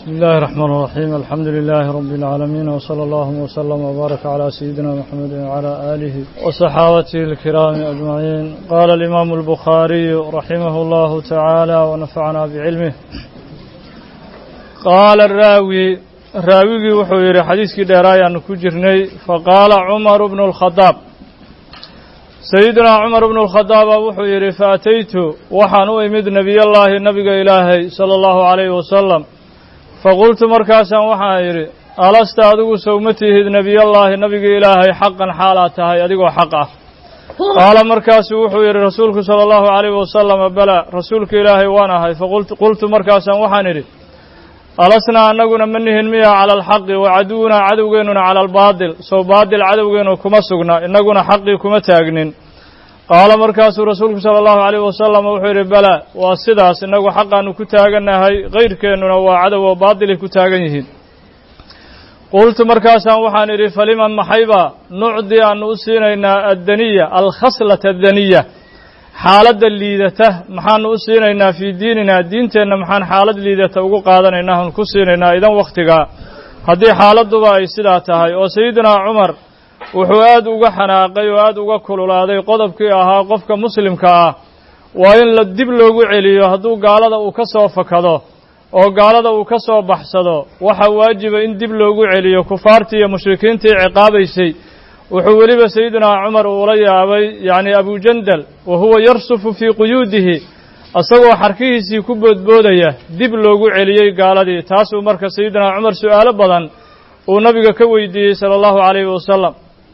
بسم الله الرحمن الرحيم الحمد لله رب العالمين وصلى الله وسلم وبارك على سيدنا محمد وعلى آله وصحابته الكرام أجمعين قال الإمام البخاري رحمه الله تعالى ونفعنا بعلمه قال الراوي راوي وحوير حديث كدرايا نكجرني فقال عمر بن الخطاب سيدنا عمر بن الخطاب وحوير فأتيت وحن إمد نبي الله نبي إلهي صلى الله عليه وسلم faqultu markaasaan waxaa yidhi alasta adigu sowma tihid nebiyallaahi nabiga ilaahay xaqan xaalaad tahay adigoo xaq ah qaala markaasuu wuxuu yidhi rasuulku sala allahu calayhi wasalama balaa rasuulka ilaahay waan ahay faqultu markaasaan waxaan idhi alasnaa annaguna ma nihin miya cala alxaqi wa caduwunaa cadowgeennuna cala albaatil sow baatil cadowgeennu kuma sugna innaguna xaqii kuma taagnin qaala markaasuu rasuulku sala allahu calayh wasalam wuxuu yidhi balaa waa sidaas innagu xaqaannu ku taagannahay kayrkeennuna waa cadow oo baatilay ku taagan yihiin qultu markaasaan waxaan idhi faliman maxaybaa nucdi aannu u siinaynaa addaniya alkhaslata addaniya xaaladda liidata maxaanu u siinaynaa fii diininaa diinteenna maxaan xaalad liidata ugu qaadanaynaa aan ku siinaynaa idan wakhtigaa haddii xaaladduba ay sidaa tahay oo sayidinaa cumar wuxuu aad uga xanaaqay oo aad uga kululaaday qodobkii ahaa qofka muslimka ah waa in la dib loogu celiyo hadduu gaalada uu ka soo fakado oo gaalada uu ka soo baxsado waxaa waajiba in dib loogu celiyo kufaartii iyo mushrikiintii ciqaabaysay wuxuu weliba sayidinaa cumar uula yaabay yacni abujandal wa huwa yarsufu fii quyuudihi isagoo xarkihiisii ku boodboodaya dib loogu celiyey gaaladii taasuu marka sayidinaa cumar su'aalo badan uu nabiga ka weydiiyey sala allahu calayhi wasalam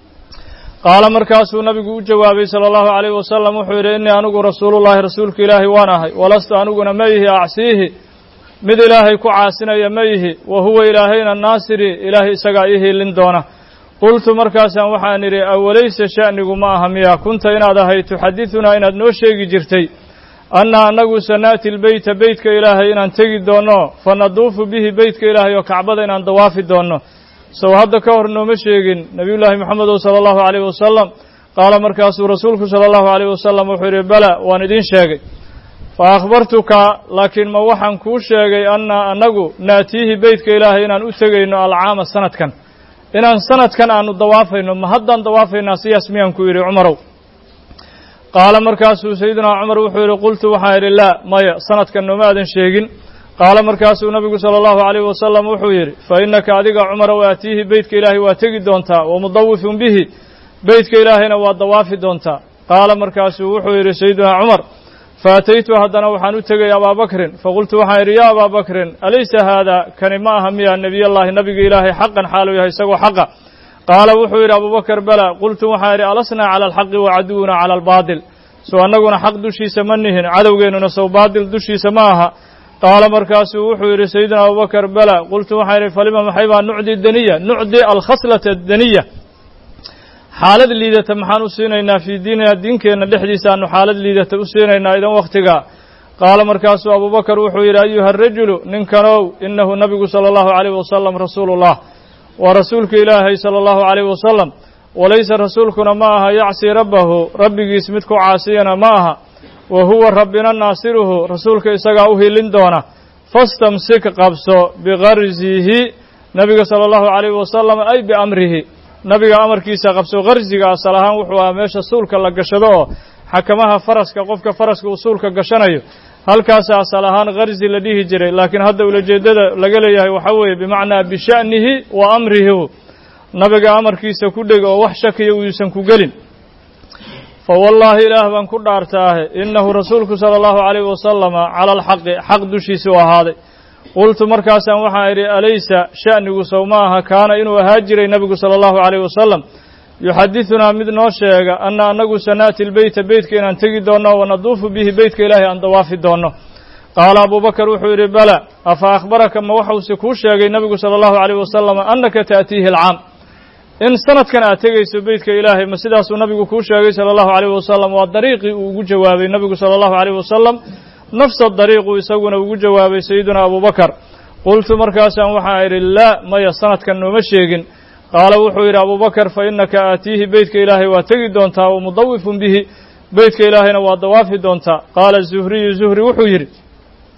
qaala markaasuu nabigu u jawaabay sala allahu calayhi wasalam wuxuu yidhi innii anigu rasuulullaahi rasuulka ilaahay waan ahay walastu aniguna ma ihi acsiihi mid ilaahay ku caasinaya ma ihi wa huwa ilaahayna naasiri ilaahay isagaa ii hiilin doona qultu markaasaan waxaan idhi awalaysa sha'nigu ma aha miya kunta inaad ahay tuxadidunaa inaad noo sheegi jirtay anna annagu sanaati lbeyta beytka ilaahay inaan tegi doonno fa naduufu bihi beytka ilaahay oo kacbada inaan dawaafi doonno sow hadda ka hor nooma sheegin nebiyullaahi moxamedow sala allahu calayhi wasalam qaala markaasuu rasuulku sala allahu calayhi wasalam wuxuu yidhi bala waan idiin sheegay fa akhbartuka laakiin ma waxaan kuu sheegay anna annagu naatiihi beytka ilaahay inaan u tegayno alcaama sanadkan inaan sanadkan aanu dawaafayno ma haddaan dawaafaynaa siyaas miyaan ku yidhi cumarow qaala markaasuu sayidinaa cumar wuxuu yidhi qultu waxaan idhi laa maya sanadkan nooma aadan sheegin qaala markaasuu nabigu sala allahu calayhi wasalam wuxuu yidhi fa innaka adiga cumarow aatiihi beytka ilaahay waa tegi doontaa wa mudawifun bihi beytka ilaahayna waa dawaafi doontaa qaala markaasuu wuxuu yidhi sayidinaa cumar faataytu haddana waxaan u tegay abaabakrin faqultu waxaan idhi yaa abaabakrin alaysa haada kani ma aha miya nebiyallaahi nabiga ilaahay xaqan xaaluu yahay isagoo xaqa qaala wuxuu yidhi abubakar bala qultu waxaan idhi alasnaa cala alxaqi wa caduwunaa cala albaatil sow annaguna xaq dushiisa ma nihin cadowgeennuna sow baatil dushiisa ma aha qaala markaasuu wuxuu yidhi sayidina abubakar bala qultu waxaan idhi falima maxay baa nucdi daniya nucdi alkhaslata daniya xaalad liidata maxaan u siinaynaa fii diinina diinkeenna dhexdiisa aanu xaalad liidata u siinaynaa idan wakhtigaa qaala markaasuu abubakar wuxuu yidhi ayuha arajulu ninkanow innahu nabigu sala allahu calayhi wasalam rasuulullah waa rasuulka ilaahay sala allahu calayhi wasalam walaysa rasuulkuna ma aha yacsii rabbahu rabbigiis mid ku caasiyana ma aha wa huwa rabbina naasiruhu rasuulka isagaa u hilin doona fastamsik qabso bikarzihi nabiga sala allahu calayhi wasalam ay biamrihi nabiga amarkiisa qabso karziga asal ahaan wuxuu ahaa meesha suulka la gashado oo xakamaha faraska qofka faraska uu suulka gashanayo halkaasa asal ahaan karzi la dhihi jiray laakiin hadda ulajeeddada laga leeyahay waxaa weeye bimacnaa bisha'nihi wa amrihi nabiga amarkiisa ku dheg oo wax shakiya uusan ku gelin fa wallaahi ilaah baan ku dhaartaahe innahu rasuulku sala allahu calayhi wasalama cala alxaqi xaq dushiisa u ahaaday qultu markaasaan waxaan idhi alaysa sha'nigu sow ma aha kaana inuu ahaa jiray nebigu sala allahu calayhi wasalam yuxadidunaa mid noo sheega anna annagu sanaati lbeyta beytka inaan tegi doonno wa naduufu bihi beytka ilaahay aan dawaafi doonno qaala abubakar wuxuu yidhi bala afa akhbaraka ma waxuuse kuu sheegay nebigu sala allahu calayhi wasalam annaka ta'tiihi alcaam in sanadkan aad tegayso beytka ilaahay ma sidaasuu nabigu kuu sheegay sala allahu calayhi wasalam waa dariiqii uu ugu jawaabay nebigu sala allahu calayhi wasalam nafsa dariiquu isaguna ugu jawaabay sayiduna abubakar qultu markaasaan waxaan idhi laa maya sanadkan nooma sheegin qaala wuxuu yidhi abubakar fa innaka aatiihi beytka ilaahay waa tegi doontaa wa mudawifun bihi beytka ilaahayna waa dawaafi doontaa qaala zuhriyu zuhri wuxuu yidhi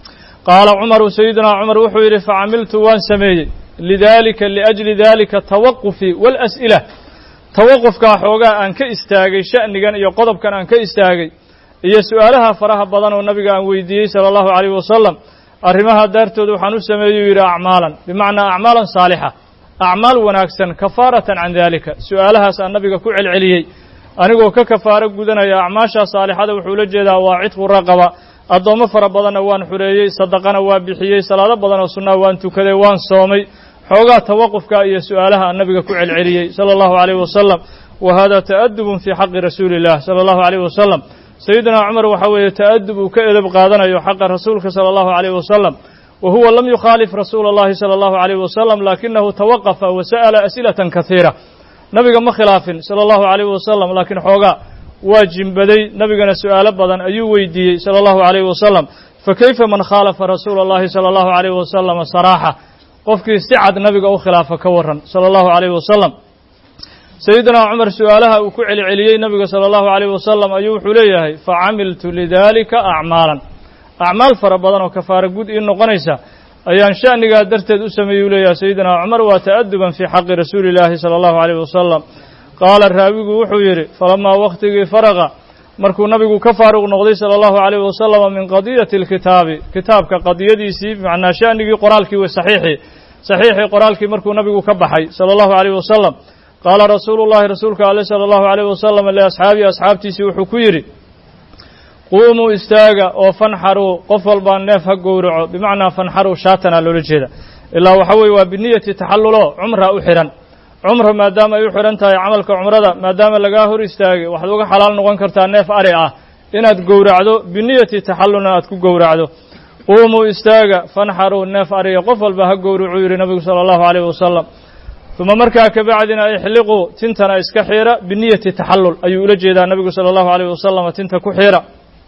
qaala cumaru sayidinaa cumar wuxuu yidhi facamiltu waan sameeyey lidaalika liajli daalika tawaqufii waalas'ila tawaqufkaa xoogaa aan ka istaagay sha'nigan iyo qodobkan aan ka istaagay iyo su'aalaha faraha badan oo nabiga aan weydiiyey sala allahu calayh wasalam arrimaha daartooda waxaan u sameeyey yidhi acmaalan bimacnaa acmaalan saalixa acmaal wanaagsan kafaaratan can daalika su'aalahaas aan nabiga ku celceliyey anigoo ka kafaaro gudanaya acmaashaa saalixada wuxuu la jeedaa waa cidqu raqaba addoommo fara badanna waan xureeyey sadaqana waa bixiyey salaado badan oo sunnaa waan tukaday waan soomay xoogaa tawaqufka iyo su'aalaha aan nabiga ku celceliyey sala allahu calayh wasalam wa hada ta'adubun fii xaqi rasuuli illah sala allahu calayh wasalam sayidina cumar waxaa weeye ta'adub uu ka edab qaadanayo xaqa rasuulka sala allahu calayh wasalam wa huwa lam yukhaalif rasuula allahi sala allahu calayh wasalam laakinahu tawaqafa wa sa'ala as'ilatan kasiira nabiga ma khilaafin sala allahu calayh wasalam laakiin xoogaa waa jimbaday nabigana su'aalo badan ayuu weydiiyey sala allahu calayh wasalam fa kayfa man khaalafa rasuula allahi sala allahu calayh wasalam saraaxa qofkii si cad nabiga u khilaafa ka waran sala allahu calayh wasalam sayidina cumar su'aalaha uu ku celceliyey nabiga sala allahu calayh wasalam ayuu wuxuu leeyahay facamiltu lidaalika acmaalan acmaal fara badan oo kafaara gud ii noqonaysa ayaan sha'nigaa darteed u sameeyey u leeyahay sayidina cumar waa ta'aduban fii xaqi rasuuli illaahi sala allahu calayh wasalam qaala raawigu wuxuu yidhi falamaa wakhtigii faraqa markuu nabigu ka faaruq noqday sala allahu calayh wasalam min qadiyati alkitaabi kitaabka qadiyadiisii macnaa sha'nigii qoraalkii wa saxiixii saxiixii qoraalkii markuu nabigu ka baxay sala allahu calayh wasalam qaala rasuulu llahi rasuulka ale sala allahu calayh wasalam liasxaabii asxaabtiisii wuxuu ku yidhi quumuu istaaga oo fanxaruu qof walbaa neef ha gowraco bimacnaa fanxaruu shaatanaa loola jeeda ilaa waxa weeye waa biniyati taxallulo cumra u xidhan cumra maadaama ay u xidhan tahay camalka cumrada maadaama lagaa hor istaagay waxaad uga xalaal noqon kartaa neef ari ah inaad gowracdo biniyati taxallulna aad ku gowracdo quumuu istaaga fanxaruu neef ariga qof walba ha gowracuu yidhi nabigu sala allahu calayh wasalam uma markaa kabacdina ixliquu tintana iska xiira biniyati taxallul ayuu ula jeedaa nabigu sala allahu calayh wasalam tinta ku xiira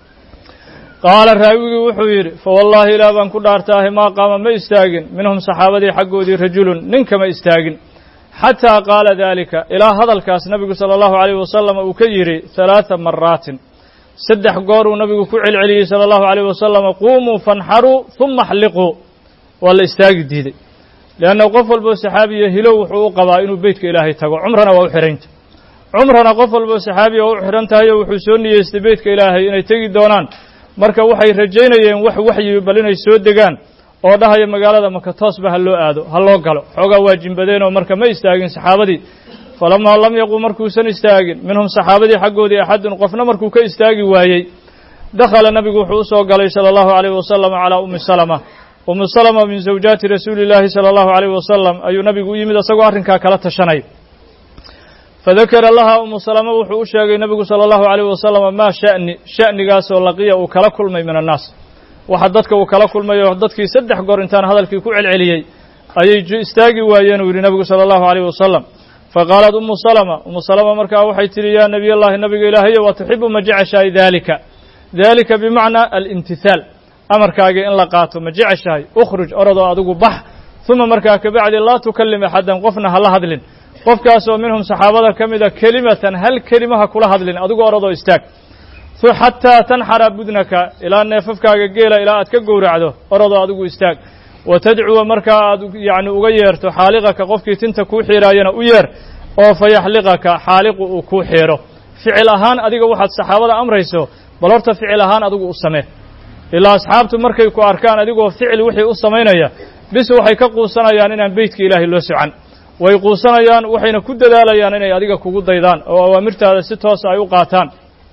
qaala raawigii wuxuu yidhi fawallaahi ilaah baan ku dhaartaahay maa qaama ma istaagin minhum saxaabadii xaggoodii rajulun ninkama istaagin xataa qaala daalika ilaa hadalkaas nabigu sala allahu calayh wasalam uu ka yidhi halaada maraatin saddex goor uu nabigu ku celceliyey sala allahu calayh wasalam quumuu fanxaruu huma axliquu waa la istaagi diiday leanna qof walboo saxaabiya hilow wuxuu u qabaa inuu beytka ilaahay tago cumrana waa u xidhanta cumrana qof walboo saxaabiya waa u xidhan tahay oo wuxuu soo niyeystay beytka ilaahay inay tegi doonaan marka waxay rajaynayeen wax waxyi bal inay soo degaan oo dhahaya magaalada maka toosba ha loo aado ha loo galo xoogaa waa jimbadeenoo marka ma istaagin saxaabadii falamaa lam yaquu markuusan istaagin minhum saxaabadii xaggoodii axadun qofna markuu ka istaagi waayey dakhala nabigu wuxuu usoo galay sala allahu calayh wasalam calaa ummi salama ummu salama min zawjaati rasuuli illaahi sala allahu calayh wasalam ayuu nabigu u yimid isagoo arrinkaa kala tashanay fadakara laha umu salama wuxuu u sheegay nabigu sala allahu calayh wasalam maa sha'ni sha'nigaasoo laqiya uu kala kulmay min annaas waxa dadka uu kala kulmayo dadkii saddex goor intaan hadalkii ku celceliyey ayay istaagi waayeen uu yidhi nabigu sala allahu calayh wasalam faqaalat umu salama umu salama markaa waxay tidhi yaa nebiy allahi nabiga ilaahayo wa tuxibu ma jeceshahay daalika daalika bimacnaa alimtihaal amarkaagii in la qaato ma jeceshahay ukhruj orodoo adigu bax uma markaa kabacdi laa tukallim axadan qofna hala hadlin qofkaasoo minhum saxaabada ka mida kelimatan hal kelima ha kula hadlin adigu orodoo istaag xataa tanxara budnaka ilaa neefafkaaga geela ilaa aad ka gowracdo orodoo adigu istaag wa tadcuwa markaa aad yacni uga yeerto xaaliqaka qofkii tinta kuu xiiraayana u yeer oo fa yaxliqaka xaaliqu uu kuu xiiro ficil ahaan adiga waxaad saxaabada amrayso bal horta ficil ahaan adigu u samee ilaa asxaabtu markay ku arkaan adigoo ficil wixii u samaynaya bis waxay ka quusanayaan inaan beytka ilaahay loo socan way quusanayaan waxayna ku dadaalayaan inay adiga kugu daydaan oo awaamirtaada si toosa ay u qaataan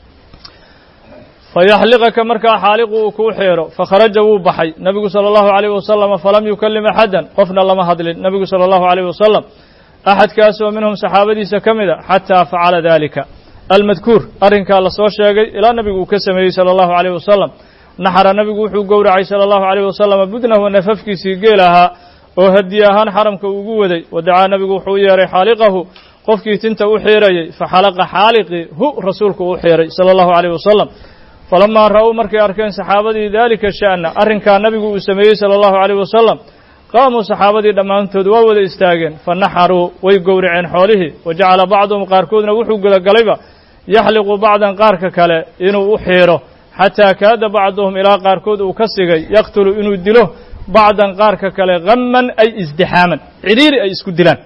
fayaxliqaka markaa xaaliqu uu kuu xeero fakharaja wuu baxay nebigu sala allahu calayh wasalam falam yukallim axadan qofna lama hadlin nebigu sala allahu calayh wasalam axadkaasoo minhum saxaabadiisa ka mida xataa facala dalika almadkuur arrinkaa la soo sheegay ilaa nebigu uu ka sameeyey sala allahu calayh wasalam naxara nebigu wuxuu gowracay sala allahu calayh wasalam budnahu nafafkiisii geel ahaa oo hadiye ahaan xaramka ugu waday wadacaa nebigu wuxuu u yeeray xaaliqahu qofkii tinta u xiirayey faxalaqa xaaliqii hu rasuulku u xiiray sala allahu calayh wasalam falamaa ra'uu markay arkeen saxaabadii daalika sha'na arrinkaa nabigu uu sameeyey sala allahu calayh wasalam qaamuu saxaabadii dhammaantood waa wada istaageen fa naxaruu way gowraceen xoolihii wa jacala bacduhum qaarkoodna wuxuu gudagalayba yaxliqu bacdan qaarka kale inuu u xiiro xataa kaada bacduhum ilaa qaarkood uu ka sigay yaqtulu inuu dilo bacdan qaarka kale hamman ay isdixaaman cidhiiri ay isku dilaan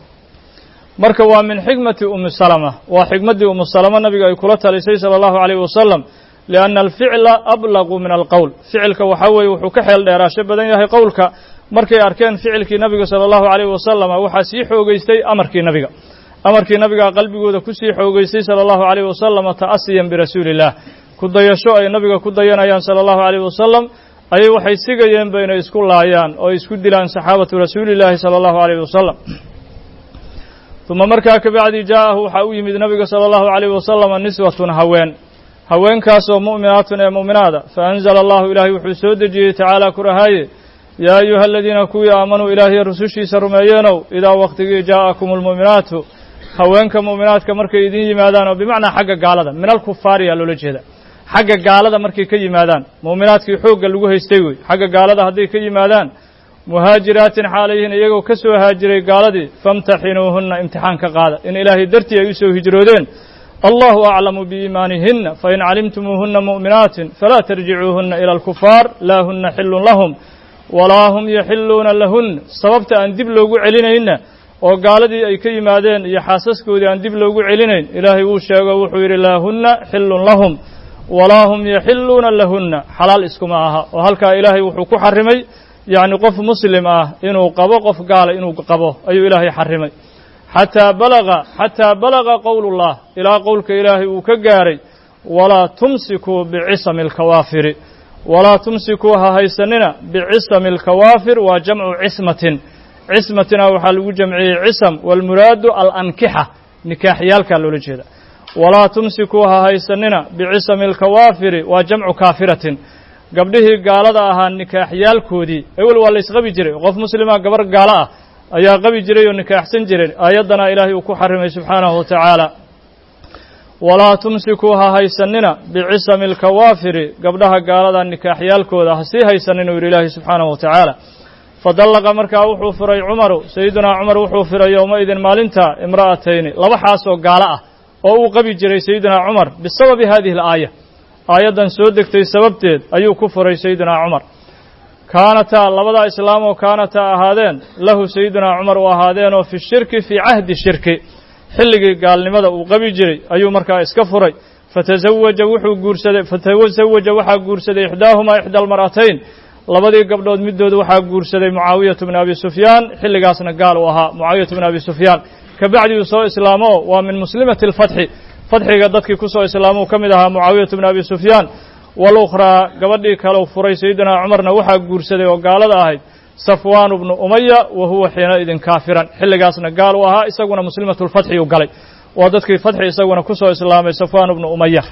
marka waa min xikmati umi salama waa xikmaddii umu salama nabiga ay kula talisay sala allahu calayh wasalam lianna alficla ablaqu min alqowl ficilka waxaa weeye wuxuu ka xeel dheeraasho badan yahay qowlka markay arkeen ficilkii nabiga sala allahu calayh wasalama waxaa sii xoogeystay amarkii nabiga amarkii nabigaa qalbigooda ku sii xoogeystay sala allahu calayh wasalama ta'asiyan birasuuli illah ku dayasho ay nabiga ku dayanayaan sala allahu calayh wasalam ayay waxay sigayeenba inay isku laayaan oo isku dilaan saxaabatu rasuulillaahi sala allahu calayh wasalam uma markaa kabacdi jaa'ahu waxaa u yimid nabiga sala allahu calayh wasalama niswatun haween haweenkaasoo mu'minaatun ee mu'minaada fa anzala allahu ilaahay wuxuu soo dejiyey tacaala ku rahaaye yaa ayuha aladiina kuwii aamanuu ilaahiy rusushiisa rumeeyeenow idaa wakhtigii jaa'akum almu'minaatu haweenka mu'minaadka markay idin yimaadaan oo bimacnaa xagga gaalada min alkufaari yaa loola jeeda xagga gaalada markay ka yimaadaan mu'minaadkii xoogga lagu haystay wey xagga gaalada hadday ka yimaadaan muhaajiraatin xaalayhin iyagoo ka soo haajiray gaaladii famtaxinuuhunna imtixaan ka qaada in ilaahay dartii ay u soo hijroodeen allahu aclamu biiimaanihinna fain calimtumuuhunna mu'minaatin falaa tarjicuuhunna ila alkufaar laa hunna xillun lahum walaa hum yaxiluuna lahunna sababta aan dib loogu celinayna oo gaaladii ay ka yimaadeen iyo xaasaskoodii aan dib loogu celinayn ilaahay wuu sheego wuxuu yidhi laa hunna xillun lahum walaa hum yaxiluuna lahunna xalaal iskuma aha oo halkaa ilaahay wuxuu ku xarimay yacni qof muslim ah inuu qabo qof gaala inuu qabo ayuu ilaahay xarimay xataa balaga xataa balaga qowlullah ilaa qowlka ilaahay uu ka gaaray walaa tumsikuu bicisami alkawaafiri walaa tumsikuu ha haysanina bicisami alkawaafir waa jamcu cismatin cismatina waxaa lagu jamciyey cisam waalmuraadu alankixa nikaaxyaalkaa loola jeeda walaa tumsikuu ha haysanina bicisami alkawaafiri waa jamcu kaafiratin gabdhihii gaalada ahaa nikaaxyaalkoodii ewel waa la ysqabi jiray qof muslima gabar gaalo ah ayaa qabi jiray oo nikaaxsan jireen aayaddana ilaahay uu ku xarimay subxaanahu wa tacaala walaa tumsikuu ha haysanina bicisami alkawaafiri gabdhaha gaalada nikaaxyaalkooda ha sii haysanin uu yidhi ilaahay subxaanahu wa tacaala fadallaqa markaa wuxuu furay cumaru sayidunaa cumar wuxuu furay yowmaidin maalinta imra'atayni laba xaas oo gaalo ah oo uu qabi jiray sayidunaa cumar bisababi hadihi alaaya aayaddan soo degtay sababteed ayuu ku furay sayidunaa cumar kaanataa labadaa islaam oo kaanataa ahaadeen lahu sayidunaa cumar u ahaadeenoo fi shirki fii cahdi shirki xilligii gaalnimada uu qabi jiray ayuu markaa iska furay fatazawaja wuxuu guursaday fatazawaja waxaa guursaday ixdaahumaa ixda almar'atayn labadii gabdhood middood waxaa guursaday mucaawiyatu bni abi sufyaan xilligaasna gaal uu ahaa mucaawiyatu bni abi sufyaan kabacdi uu soo islaamo waa min muslimati alfatxi fadxiga dadkii ku soo islaamuu ka mid ahaa mucaawiyatu bni abi sufyaan walukhraa gabadhii kaleu furay sayidunaa cumarna waxaa guursaday oo gaalada ahayd safwaanu bnu umaya wa huwa xiinaidin kaafiran xilligaasna gaal u ahaa isaguna muslimatu lfatxi uu galay waa dadkii fatxi isaguna ku soo islaamay safwaanu bnu umaya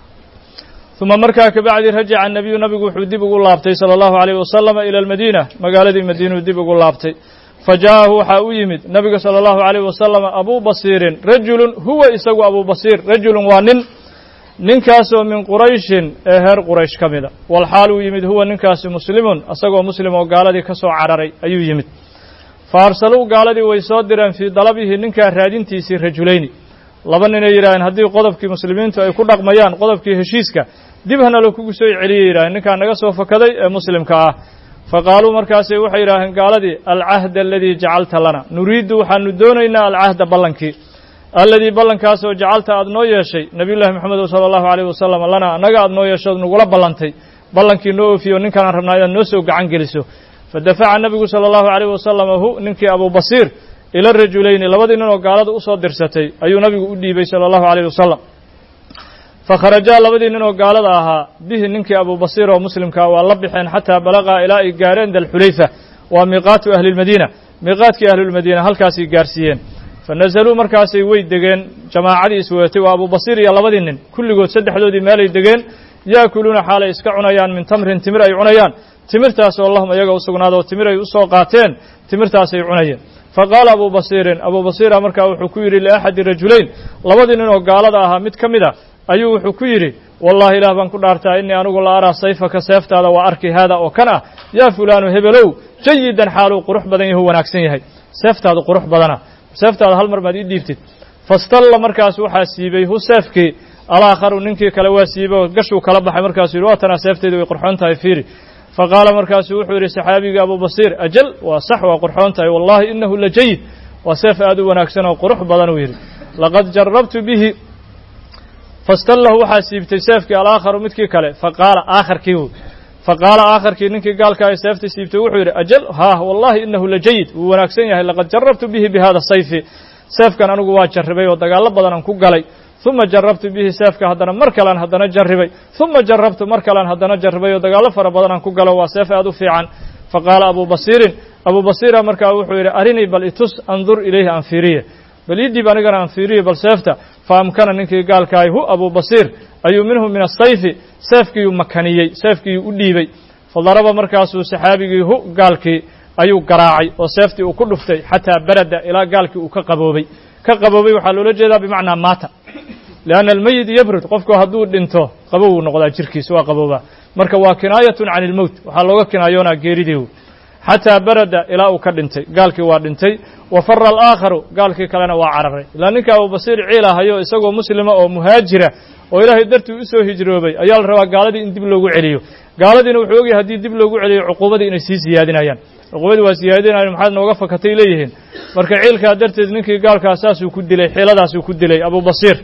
uma markaa kabacdi rajaca anabiyu nabigu wuxuu dib ugu laabtay sala allahu alayh wasalama ila almadiina magaaladii madiinuu dib ugu laabtay fa ja'ahu waxaa u yimid nabiga sala allahu alayh wasalam abuu basiirin rajulun huwa isagu abuu basiir rajulun waa nin ninkaasoo min qurayshin ee heer quraysh ka mida walxaal uu yimid huwa ninkaasi muslimun isagoo muslim oo gaaladii ka soo cararay ayuu yimid fa arsaluu gaaladii way soo direen fii dalabihi ninkaa raadintiisii rajulayni laba ninay yidhaaheen haddii qodobkii muslimiintu ay ku dhaqmayaan qodobkii heshiiska dib hana la kugu soo celiyay yidhaaheen ninkaa naga soo fakaday ee muslimka ah fa qaaluu markaasay waxay yidhaaheen gaaladii alcahda aladii jacalta lana nuriiddu waxaanu doonaynaa alcahda ballankii alladii ballankaasoo jacalta aad noo yeeshay nabiyullahi moxamed sala allahu alayh wasalam lana annaga aad noo yeeshood nagula ballantay ballankii noo oofiyo ninkanaan rabnaa inaad noo soo gacan geliso fa dafaca nabigu sala allahu alayh wasalam hu ninkii abuu basiir ila rajulayni labadii nin oo gaalada usoo dirsatay ayuu nabigu u dhiibay sala allahu alayh wasalam fa kharajaa labadii nin oo gaalada ahaa bihi ninkii abuu basiir oo muslimkaa waa la baxeen xataa balaqaa ilaa ay gaareen dalxulayfa waa miiqaatu ahli lmadiina miiqaadkii ahlulmadiina halkaasay gaarsiiyeen fa nazaluu markaasay way degeen jamaacadii isweetay waa abuu basiir iyo labadii nin kulligood saddexdoodii meelay degeen yaakuluuna xaalay iska cunayaan min tamrin timir ay cunayaan timirtaasoo lahum iyaga u sugnaada oo timir ay u soo qaateen timirtaasay cunayeen fa qaala abuu basiirin abuu basiira markaa wuxuu ku yidhi liaxadi rajulayn labadii nin oo gaalada ahaa mid ka mid a ayuu wuxuu ku yidhi wallahi ilaah baan ku dhaartaa innii anigu la araa sayfaka seeftaada waa arki haada oo kan ah yaa fulaanu hebelow jayidan xaaluu qurux badan yahu wanaagsan yahay seeftaadu qurux badana seeftaada hal mar maad ii dhiibtid fastalla markaas waxaa siibay hu seefkii alaakharu ninkii kale waa siibo gashuu kala baxay markaasuu yidhi waa tanaa seeftayda way qurxoon tahay fiiri faqaala markaasuu wuxuu yidhi saxaabigii abu basiir ajal waa sax waa qurxoon tahay wallahi inahu la jayid waa seef aad u wanaagsan oo qurux badan uu yidhi laqad jarabtu bihi fastallahu waxaa siibtay seefkii alaakharu midkii kale faqaala aakharkii faqaala aakharkii ninkii gaalka ay seefta siibtay wuxuu yidhi ajal haah wallahi inahu la jayid wuu wanaagsan yahay laqad jarabtu bihi bi hada sayfi seefkan anigu waa jarribay oo dagaallo badan aan ku galay uma jarabtu bihi seefka haddana mar kalean haddana jarribay uma jarabtu mar kalean haddana jarribay oo dagaallo fara badan aan ku galo waa seef aad u fiican faqaala abu basiirin abu basiira markaa wuxuu yidhi arinii bal itus andur ilayhi aan fiiriye bal ii dhiib anigana aan fiiriye bal seefta fa amkana ninkii gaalkaahay hu abu basiir ayuu minhu min asayfi seefkiiyuu makaniyey seefkiiyuu u dhiibay fadaraba markaasuu saxaabigii hu gaalkii ayuu garaacay oo seeftii uu ku dhuftay xataa barada ilaa gaalkii uu ka qaboobay ka qaboobay waxaa loola jeedaa bimacnaa maata lianna almeyit yabrud qofku hadduu dhinto qabow uu noqdaa jirkiisa waa qaboobaa marka waa kinaayatun can ilmowt waxaa looga kinaayoonaa geeridii xataa barada ilaa uu ka dhintay gaalkii waa dhintay wa fara alaakharu gaalkii kalena waa cararay ilaa ninka abubasiir ciil ahayo isagoo muslima oo muhaajira oo ilaahay dartii u soo hijroobay ayaa la rabaa gaaladii in dib loogu celiyo gaaladiina wuxuu ogyahay haddii dib loogu celiyo cuquubadii inay sii siyaadinayaan cuquubadii waa siyaadinayan maxaad nooga fakatay leeyihiin marka ciilkaa darteed ninkii gaalkaa saasuu ku dilay xiiladaasuu ku dilay abubasiir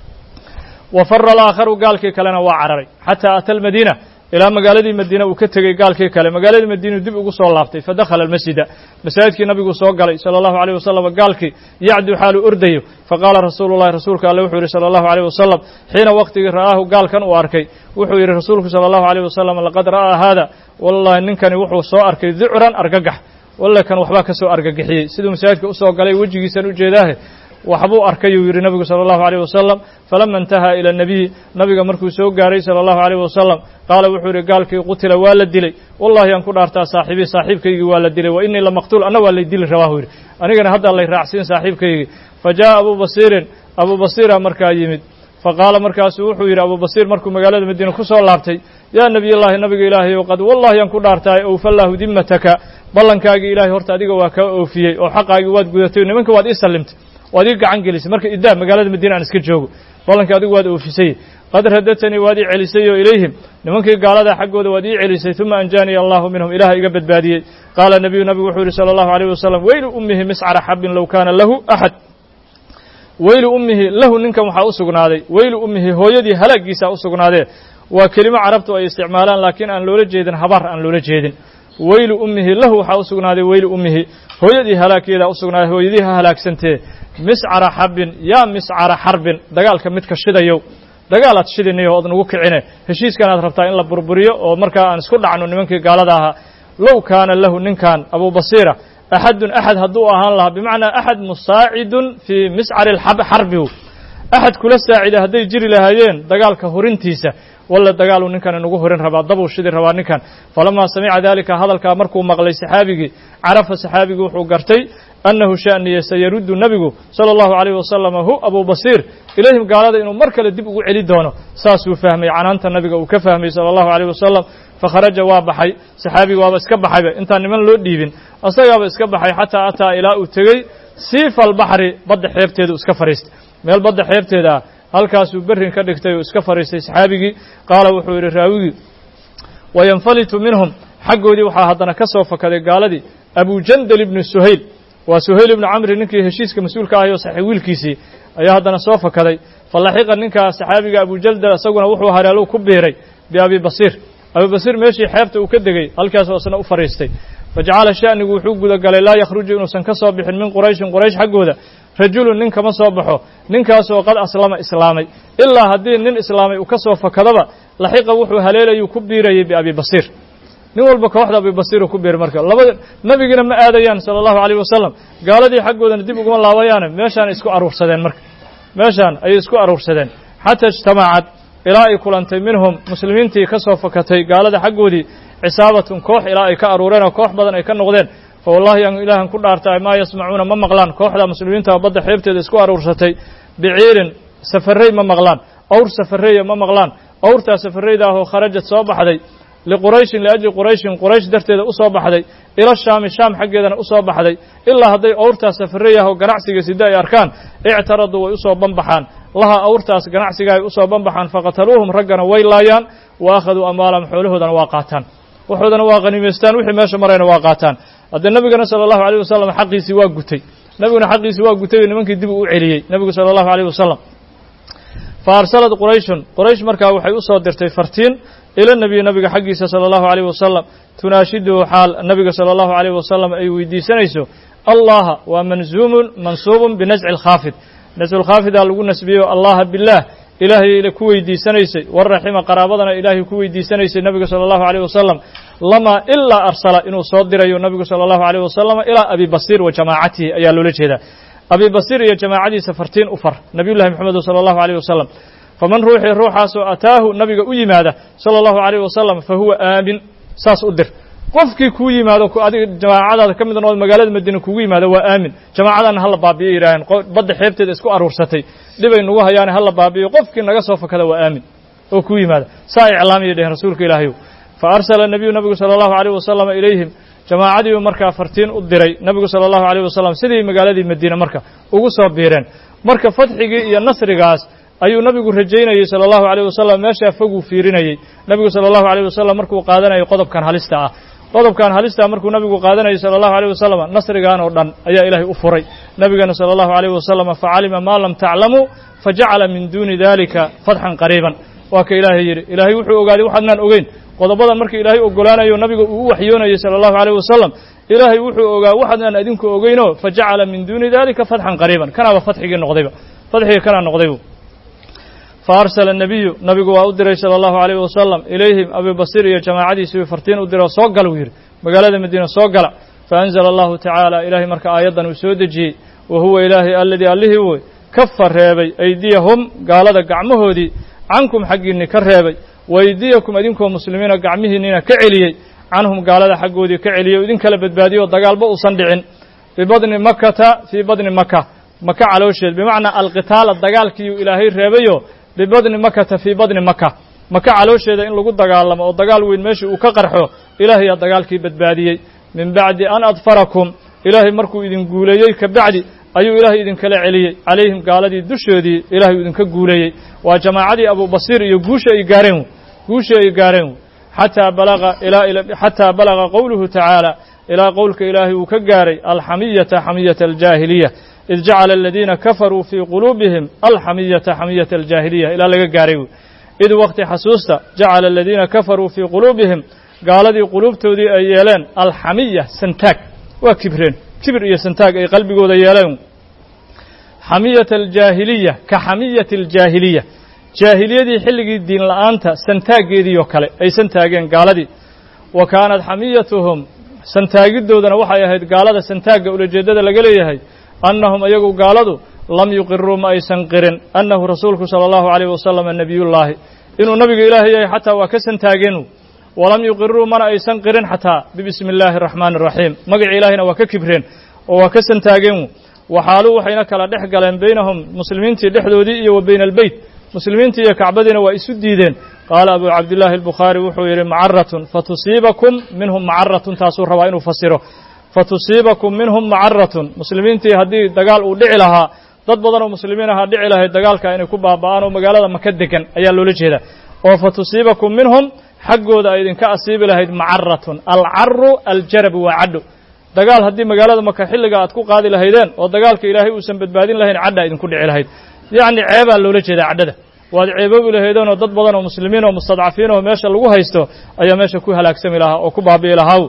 wa fara alaakharu gaalkii kalena waa cararay xataa ata almadiina ilaa magaaladii madiina uu ka tegey gaalkii kale magaaladii madiinuu dib ugu soo laabtay fadakhala almasjida masaajidkii nabiguu soo galay sala allahu alayh wasalam gaalkii yacdu xaaluu ordayo faqaala rasuulu llahi rasuulka alle wuxuu yidhi sala allahu alayh wasalam xiina waqtigii ra'aahu gaalkan uu arkay wuxuu yidhi rasuulku sala allahu alayh wasalam laqad ra'aa haada wallahi ninkani wuxuu soo arkay ducran argagax walle kan waxbaa ka soo argagixiyey siduu masaajidka usoo galay wejigiisan ujeedaahe waxbuu arkayuu yidhi nabigu sala allahu alayh wasalam falama intahaa ila nabiyi nabiga markuu soo gaaray sala allahu alayh wasalam qaala wuxuu yidhi gaalkii qutila waa la dilay wallahi aan ku dhaartaa saaxiibii saaxiibkaygii waa la dilay wa innii lamaqtuul anna waa lay dili rabaahu yidhi anigana haddaa lay raacsiin saaxiibkaygii fa jaa'a abuu basiirin abuu basiira markaa yimid faqaala markaasuu wuxuu yidhi abuu basiir markuu magaalada madiina ku soo laabtay yaa nebiyallaahi nabiga ilaahay ow qad wallahi aan ku dhaartaay owfallaahu dimmataka ballankaagii ilaahay horta adiga waa kaa oofiyey oo xaqaagii waad gudatay nimanka waad ii sallimtay waad ii gacan gelisay marka idaa magaalada madiina aan iska joogo ballankii adigu waad oofisay qad radatanii waad ii celisay oo ilayhim nimankii gaalada xaggooda waad ii celisay uma anjaaniya allahu minhum ilaah iga badbaadiyey qaala nebiyu nabigu wuxuu yidhi sala allahu alayh wasalam weylu ummihi miscara xabin low kaana lahu axad weylu ummihi lahu ninkan waxaa u sugnaaday weylu ummihi hooyadii halaagiisaa u sugnaadee waa kelimo carabtu ay isticmaalaan laakiin aan loola jeedin habaar aan loola jeedin weylu ummihi lahu waxaa u sugnaaday weylu ummihi hooyadii halaageedaa u sugnaaday hooyadii ha halaagsantee miscara xabin yaa miscara xarbin dagaalka midka shidayow dagaalaad shidinayo ood nagu kicine heshiiskanaad rabtaa in la burburiyo oo markaa aan isku dhacno nimankii gaalada ahaa low kaana lahu ninkan abubasiira axadun axad hadduu ahaan lahaa bimacnaa axad musaacidun fii miscari xarbi axad kula saacida hadday jiri lahaayeen dagaalka horintiisa walla dagaaluu ninkan inagu horin rabaa dabuu shidi rabaa ninkan falamaa samica daalika hadalkaa markuu maqlay saxaabigii carafa saxaabigii wuxuu gartay annahu sha'niye sayaruddu nebigu sala allahu calayh wasalam hu abuu basiir ilayhim gaalada inuu mar kale dib ugu celi doono saasuu fahmay canaanta nabiga uu ka fahmay sala allahu calayh wasalam fakharaja waa baxay saxaabiga waaba iska baxayba intaan niman loo dhiibin asagaaba iska baxay xataa ataa ilaa uu tegey siifa albaxri badda xeebteedu iska fadhiistay meel badda xeebteeda ah halkaasuu berrin ka dhigtay oo iska fadhiistay saxaabigii qaala wuxuu yidhi raawigii wayanfalitu minhum xaggoodii waxaa haddana ka soo fakaday gaaladii abujandal ibnu suhayl waa suhayl ibnu camri ninkii heshiiska mas-uulka ahay oo saxi wiilkiisii ayaa haddana soo fakaday falaxiqa ninkaa saxaabiga abujaldal isaguna wuxuu hareelu ku biiray biabi basiir abi basiir meeshii xeebta uu ka degey halkaasoo isna u fadhiistay fajacala sha'nigu wuxuu gudagalay laa yakhruju inuusan ka soo bixin min qurayshin quraysh xaggooda rajulun nin kama soo baxo ninkaasoo qad aslama islaamay ilaa haddii nin islaamay uu ka soo fakadaba laxiqa wuxuu haleelayuu ku biirayay biabi basiir nin walba kooxda abi basiiru ku biiray marka labada nebigiina ma aadayaan sala allahu calayh wasalam gaaladii xaggoodana dib uguma laabayaane meeshaan isku aruursadeen marka meeshaan ayay isku aruursadeen xataa ijtamacad ilaa ay kulantay minhum muslimiintii ka soo fakatay gaalada xaggoodii cisaabatun koox ilaa ay ka aruureen oo koox badan ay ka noqdeen fa wallahi aan ilaahan ku dhaartaay maa yasmacuuna ma maqlaan kooxda muslimiinta badda xeebteeda isku aruursatay biciirin safarrey ma maqlaan awr safarreeya ma maqlaan awrtaa safarreyda ahoo kharajad soo baxday liqurayshin liajli qurayshin quraysh darteeda u soo baxday ila shaami shaam xaggeedana u soo baxday ilaa hadday awrtaa safarrey ahoo ganacsiga sida ay arkaan ictaraduu way usoo banbaxaan laha awrtaas ganacsiga ay usoo banbaxaan faqataluuhum raggana way laayaan wa akhaduu amwaalahum xoolahoodana waa qaataan waxoodana waa qanimaystaan wixii meesha marayna waa qaataan haddee nebigana sala allahu alayh wasalam xaqiisii waa gutay nebiguna xaqiisii waa gutay oo nimankii dib uu celiyey nebigu sala allahu alayh wasalam fa arsalad qurayshun quraysh markaa waxay u soo dirtay fartiin ila nebiyi nabiga xaggiisa sala allahu alayh wasalam tunaashiduhu xaal nabiga sala allahu alayh wasalam ay weydiisanayso allaha waa manzuumun mansuubun binasci alkhaafid nasculkhaafidaa lagu nasbiyeyo allaha bilah ilaahay ku weydiisanaysay waraxima qaraabadana ilaahay ku weydiisanaysay nabiga sala allahu alayh wasalam lamaa ilaa arsala inuu soo dirayo nabigu sala allahu alayh wasalam ilaa abi basiir wa jamaacatihi ayaa loola jeedaa abi basiir iyo jamaacadiisa fartiin u far nabiyullahi moxamedu sala allahu alayh wasalam faman ruuxii ruuxaasoo ataahu nabiga u yimaada sala allahu alayh wasalam fa huwa aamin saas u dir qofkii kuu yimaado adiga jamaacadaada ka mid nood magaalada madiine kugu yimaado waa aamin jamaacadana hala baabiyo yidhaaheen badda xeebteeda isku aruursatay dhibay nagu hayaane hala baabiyo qofkii naga soo fakada waa aamin oo kuu yimaada saa iclaamiyay dheheen rasuulka ilaahayow fa arsala nabiyu nabigu sala allahu alayh wasalam ilayhim jamaacadiiu markaa fartiin u diray nabigu sala allahu alayh wasalam sidii magaaladii madiine marka ugu soo biireen marka fadxigii iyo nasrigaas ayuu nabigu rajaynayey sala allahu alayh wasalam meeshaa foguu fiirinayey nabigu sala allahu alayh wasalam markuu qaadanayay qodobkan halista ah qodobkan halista markuu nabigu qaadanayay sala allahu alayh wasalam nasrigan oo dhan ayaa ilaahay u furay nabigana sala allahu alayh wasalam facalima maa lam taclamuu fajacala min duuni dalika fatxan qariiban waa ka ilaahay yidhi ilaahay wuxuu ogaaday waxaadnaan ogeyn qodobadan marka ilaahay ogolaanayo nabiga uu u waxyoonayay sala allahu alayh wasalam ilaahay wuxuu ogaa waxaadnaan adinku ogeyno fajacala min duuni dalika fatxan qariiban kanaaba fatxigii noqdayba fatxigii kanaa noqdaybu faarsala nebiyu nabigu waa u diray sala allahu alayh wasalam ilayhim abi basiir iyo jamaacadiisii fartiin u diroo soo gal uu yidhi magaalada madiina soo gala faanzala allahu tacaala ilaahay marka aayaddan uu soo dejiyey wa huwa ilaahay alladii allihii wey kafa reebay aydiyahum gaalada gacmahoodii cankum xaggiinni ka reebay wa aydiyakum idinkoo muslimiina gacmihiinnina ka celiyey canhum gaalada xaggoodii ka celiyey o idin kala badbaadiyey oo dagaalba uusan dhicin bibadni makata fii badni maka maka caloosheed bimacnaa alqitaala dagaalkiiuu ilaahay reebayo bibadni makata fii badni maka maka caloosheeda in lagu dagaalamo oo dagaal weyn meeshii uu ka qarxo ilaahayaa dagaalkii badbaadiyey min bacdi an adfarakum ilaahay markuu idin guuleeyey ka bacdi ayuu ilaahay idinkala celiyey calayhim gaaladii dushoodii ilaahay idinka guuleeyey waa jamaacadii abubasiir iyo guusha ay gaareen guusha ay gaareen xataa balaga ilaa xataa balaga qowluhu tacaala ilaa qowlka ilaahay uu ka gaaray alxamiyata xamiyata aljaahiliya id jacala aladiina kafaruu fii quluubihim alxamiyata xamiyata aljaahiliya ilaa laga gaaray id waqti xasuusta jacala aladiina kafaruu fii quluubihim gaaladii quluubtoodii ay yeeleen alxamiya santaag waa kibreen kibir iyo santaag ay qalbigooda yeeleen xamiyata aljaahiliya ka xamiyati aljaahiliya jaahiliyadii xilligii diin la'aanta santaaggeedii oo kale ay santaageen gaaladii wa kaanat xamiyatuhum santaagidoodana waxay ahayd gaalada santaagga ulajeeddada laga leeyahay annahum iyagu gaaladu lam yuqiruu ma aysan qirin annahu rasuulku sala allahu alayh wasalam nebiyullaahi inuu nabiga ilaahay yahay xataa waa ka santaageen walam yuqiruu mana aysan qirin xataa bibismi illaahi araxmaani araxiim magaci ilaahayna waa ka kibreen oo waa ka santaageen waxaaluu waxayna kala dhex galeen baynahum muslimiintii dhexdoodii iyo wa bayna albeyt muslimiintii iyo kacbadiina waa isu diideen qaala abu cabdillaahi albukhaari wuxuu yidhi macaratun fatusiibakum minhum macaratun taasuu rabaa inuu fasiro fatusiibakum minhum macaratun muslimiintii haddii dagaal uu dhici lahaa dad badan oo muslimiin ahaa dhici lahayd dagaalka inay ku baaba'aan oo magaalada maka degan ayaa loola jeedaa oo fatusiibakum minhum xaggooda ay idinka asiibi lahayd macaratun alcaru aljarabu waa cadho dagaal haddii magaalada maka xilliga aad ku qaadi lahaydeen oo dagaalka ilaahay uusan badbaadin lahayn cadha idinku dhici lahayd yacni ceebaa loola jeedaa cadhada waad ceeboobi lahaydeen oo dad badan oo muslimiin oo mustadcafiin oo meesha lagu haysto ayaa meesha ku halaagsami lahaa oo ku baabi'i lahaa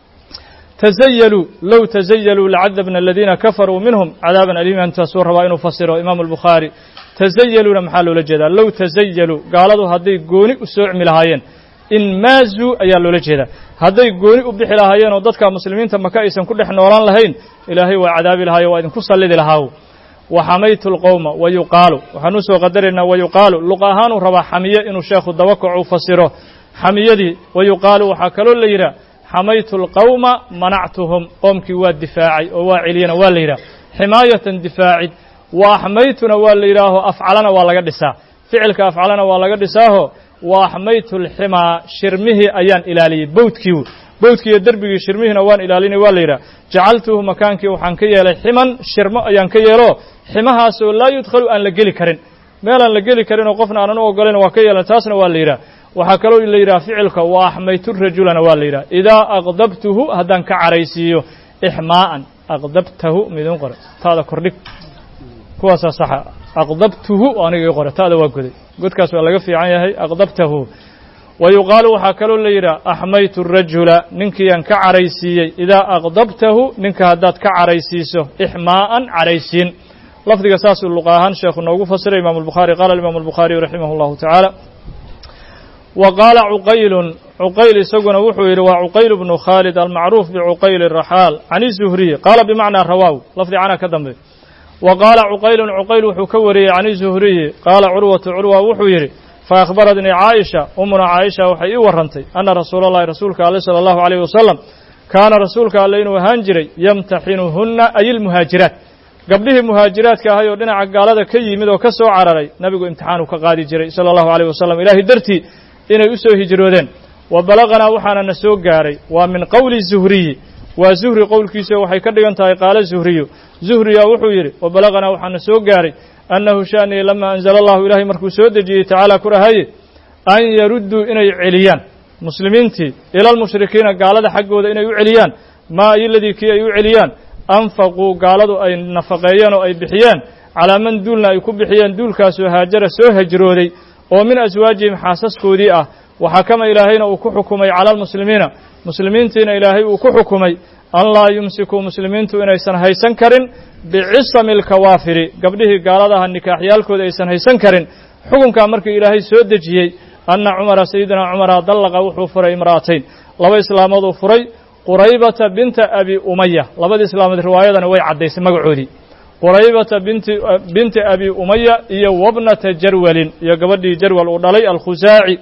tazayaluu low tazayaluu lacadabna aladiina kafaruu minhum cadaaban aliima intaasuu rabaa inuu fasiro imaamu albukhaari tazayaluuna maxaa loola jeedaa low tazayaluu gaaladu hadday gooni u soocmi lahaayeen inmaazuu ayaa loola jeedaa hadday gooni u bixi lahaayeen oo dadka muslimiinta maka aysan ku dhex noolaan lahayn ilaahay waa cadaabi lahaayo waa idinku sallidi lahaaw waxamaytu lqowma wa yuqaalu waxaan u soo qadaraynaa wa yuqaalu luq ahaanuu rabaa xamiye inuu sheekhu dabakacu fasiro xamiyadii wa yuqaalu waxaa kaloo la yidhaha xamaytu lqowma manactuhum qoomkii waa difaacay oo waa celiyana waa la yidhaha ximaayatan difaacid wa axmaytuna waa la yidhaaho afcalana waa laga dhisaa ficilka afcalana waa laga dhisaaho wa axmaytu lximaa shirmihii ayaan ilaaliyey bowdkii bowdkii iyo derbigii shirmihiina waan ilaalinay waa la yidhaha jacaltuhu makaankii waxaan ka yeelay ximan shirmo ayaan ka yeelo ximahaasoo laa yudkhalu aan la geli karin meelaan la geli karin oo qofna aanan u ogolayn waa ka yeelan taasna waa la yidhaha waxaa kaloo la yidhaha ficilka wa axmaytu rajulana waa la yidhaha idaa aqdabtuhu haddaan ka caraysiiyo ixmaa'an aqdabtahu midin qore taada kordhig kuwaasaa saxa aqdabtuhu aniga ii qore taada waa goday godkaas waa laga fiican yahay aqdabtahu wa yuqaalu waxaa kaloo la yidhaha axmaytu rajula ninkiiyaan ka caraysiiyey idaa aqdabtahu ninka haddaad ka caraysiiso ixmaa'an caraysiin lafdiga saasuu luqa ahaan sheekhu noogu fasiray imam albukhaari qaala imaamu albukhaariyu raximah allahu tacaala wa qaala cuqaylun cuqayl isaguna wuxuu yidhi waa cuqayl bnu khaalid almacruuf bicuqayl raxaal can izuhriyi qaala bimacnaa rawaaw lafdi cana ka dambe wa qaala cuqaylun cuqayl wuxuu ka wariyey can izuhriyi qaala curwatu curwa wuxuu yidhi faأkhbaratnii caaisha umuna caaisha waxay ii warrantay ana rasuula اllahi rasuulka ale salى اllahu عalيyh wasalam kaana rasuulka alle inuu ahaan jiray yamtaxinuhunna ay ilmuhaajiraat gabdhihii muhaajiraadka ahay oo dhinaca gaalada ka yimid oo ka soo cararay nabigu imtixaanu ka qaadi jiray salى اllahu عalيh wasalam ilaahay dartii inay u soo hijroodeen wa balaganaa waxaana na soo gaaray waa min qowli zuhriyi waa zuhri qowlkiisa waxay ka dhigan tahay qaala zuhriyu zuhriya wuxuu yidhi wa balaganaa waxaana soo gaaray annahu sha'nii lama anzala allahu ilaahay markuu soo dejiyey tacaala ku rahaye an yarudduu inay celiyaan muslimiintii ila almushrikiina gaalada xaggooda inay u celiyaan maa iyoladii kii ay u celiyaan anfaquu gaaladu ay nafaqeeyeen oo ay bixiyeen calaa man duulna ay ku bixiyeen duulkaasoo haajara soo hajrooday oo min aswaajihim xaasaskoodii ah waxakama ilaahayna uu ku xukumay cala almuslimiina muslimiintiina ilaahay uu ku xukumay an laa yumsikuu muslimiintu inaysan haysan karin bicisami alkawaafiri gabdhihii gaaladaha nikaaxyaalkooda aysan haysan karin xukunkaa markii ilaahay soo dejiyey anna cumara sayidina cumara dallaqa wuxuu furay imra'atayn laba islaamood uu furay quraybata binta abi umaya labadii islaamood riwaayadana way caddaysay magacoodii quraybata binti binti abi umaya iyo wabnata jarwalin iyo gabadhii jarwal uu dhalay alkhusaaci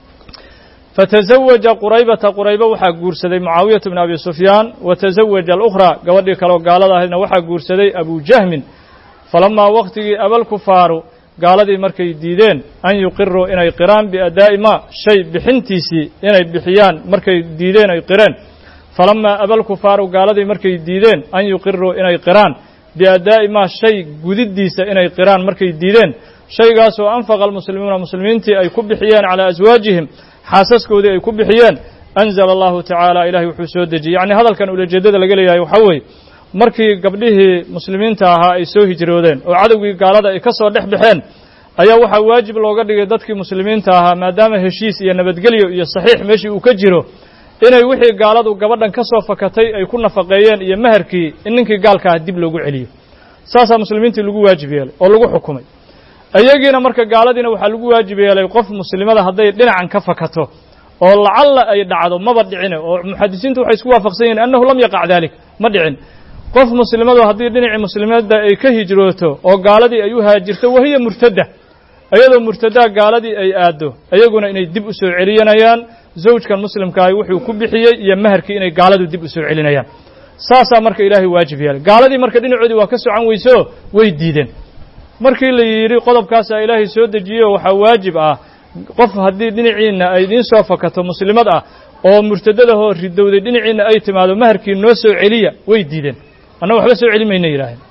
fatazawaja quraybata qurayba waxaa guursaday mucaawiyata bn abi sufyaan wa tazawaja alukhraa gabadhii kaleoo gaalada ahaydna waxaa guursaday abujahmin falamaa wakhtigii abalkufaaru gaaladii markay diideen an yuqiruu inay qiraan biadaa'i maa shay bixintiisii inay bixiyaan markay diideen ay qireen falamaa abalkufaaru gaaladii markay diideen an yuqiruu inay qiraan biadaa'i maa shay gudiddiisa inay qiraan markay diideen shaygaasoo anfaqa almuslimuuna muslimiintii ay ku bixiyeen calaa aswaajihim xaasaskoodii ay ku bixiyeen anzala allahu tacaala ilahay wuxuu soo dejiyey yacni hadalkan ulajeeddada laga leeyahay waxaa weeye markii gabdhihii muslimiinta ahaa ay soo hijroodeen oo cadowgii gaalada ay ka soo dhex baxeen ayaa waxaa waajib looga dhigay dadkii muslimiinta ahaa maadaama heshiis iyo nabadgelyo iyo saxiix meeshii uu ka jiro inay wixii gaaladu gabadhan ka soo fakatay ay ku nafaqeeyeen iyo meherkii in ninkii gaalka ah dib loogu celiyo saasaa muslimiintii lagu waajib yeelay oo lagu xukumay iyagiina marka gaaladiina waxaa lagu waajib yeelay qof muslimada hadday dhinacan ka fakato oo lacalla ay dhacdo maba dhicine oo muxadisiintu waxay isku waafaqsan yihiin annahu lam yaqac dalik ma dhicin qof muslimadu haddii dhinacii muslimadda ay ka hijrooto oo gaaladii ay u haajirto wahiya murtadda iyadoo murtadaa gaaladii ay aaddo iyaguna inay dib u soo celinayaan zawjkan muslimkaahi wuxuu ku bixiyey iyo meherkii inay gaaladu dib u soo celinayaan saasaa marka ilaahay waajib yeelay gaaladii marka dhinacoodii waa ka socan weyso way diideen markii la yidhi qodobkaasaa ilaahay soo dejiyeyo waxaa waajib ah qof haddii dhinaciinna ay idiin soo fakato muslimad ah oo murtadadahoo ridowday dhinaciinna ay timaado maharkii noo soo celiya way diideen anna waxba soo celi mayna yidhaaheen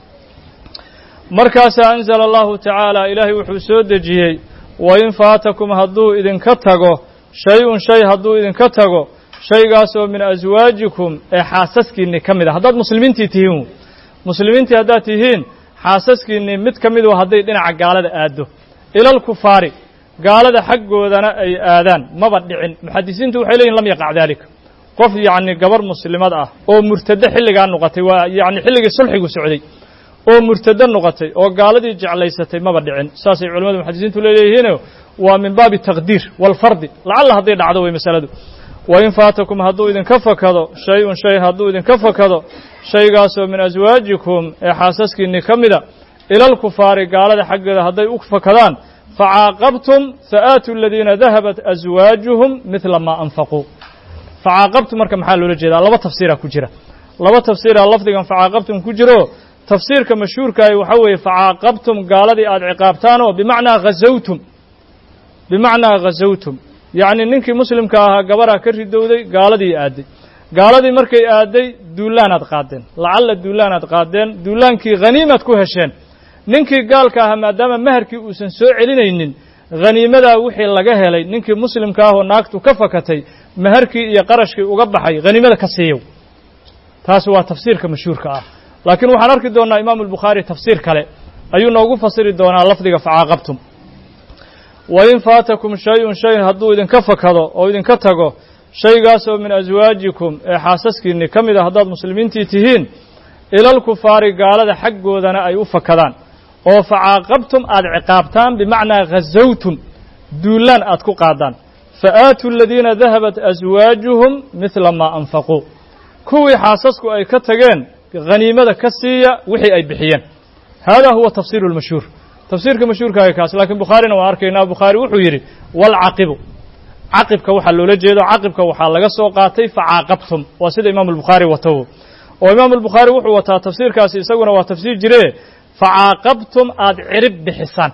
markaasaa anzala allahu tacaala ilaahay wuxuu soo dejiyey wain faatakum hadduu idinka tago shay-un shay hadduu idinka tago shaygaasoo min aswaajikum ee xaasaskiinni ka mid a haddaad muslimiintii tihiin muslimiintii haddaad tihiin xaasaskiinnii mid ka midu hadday dhinaca gaalada aaddo ilalkufaari gaalada xaggoodana ay aadaan maba dhicin muxadisiintu waxay leeyihin lam yaqac daalika qof yacni gabar muslimad ah oo murtado xilligaa noqotay waa yacni xilligii sulxigu socday oo murtado noqotay oo gaaladii jeclaysatay maba dhicin saasay culamadu muxadisiintu leeyihiino waa min baabi taqdiir walfardi lacalla hadday dhacdo way masaladu wain faatakum hadduu idinka fakado shay-un shay hadduu idinka fakado shaygaasoo min aswaajikum ee xaasaskiinni ka mida ilalkufaari gaalada xaggeeda hadday u fakadaan facaaqabtum faaatuu aladiina dahabat aswaajuhum midla maa anfaquu facaaqabtum marka maxaa loola jeedaa laba tafsiiraa ku jira laba tafsiiraa lafdigan facaaqabtum ku jiro tafsiirka mashhuurkaahi waxaa weeye facaaqabtum gaaladii aada ciqaabtaan oo bimacnaa ghazawtum bimacnaa ghazawtum yacni ninkii muslimka ahaa gabaraa ka ridowday gaaladii aadday gaaladii markay aadday duulaanaad qaadeen lacalla duulaanaad qaadeen duulaankii haniimaad ku hesheen ninkii gaalka ahaa maadaama maharkii uusan soo celinaynin haniimadaa wixii laga helay ninkii muslimka ahoo naagtu ka fakatay maharkii iyo qarashkii uga baxay haniimada ka siiyow taasi waa tafsiirka mashhuurka ah laakiin waxaan arki doonnaa imaamu albukhaari tafsiir kale ayuu noogu fasiri doonaa lafdiga facaaqabtum wain faatakum shay-un shay hadduu idinka fakado oo idinka tago shaygaasoo min aswaajikum ee xaasaskiinni ka mid a haddaad muslimiintii tihiin ilalkufaari gaalada xaggoodana ay u fakadaan oo facaaqabtum aad ciqaabtaan bimacnaa ghazawtum duullaan aad ku qaadaan fa aatuu aladiina dahabat aswaajuhum midla maa anfaquu kuwii xaasasku ay ka tageen haniimada ka siiya wixii ay bixiyeen hada huwa tafsiiru lmashhuur tafsiirka mashhuurkaaga kaas laakiin bukhaarina waan arkaynaa bukhaari wuxuu yidhi walcaqibu caqibka waxaa loola jeedo caqibka waxaa laga soo qaatay facaaqabtum waa sida imaamu albukhaari wato oo imaamu albukhaari wuxuu wataa tafsiirkaasi isaguna waa tafsiir jire facaaqabtum aad cirib bixisaan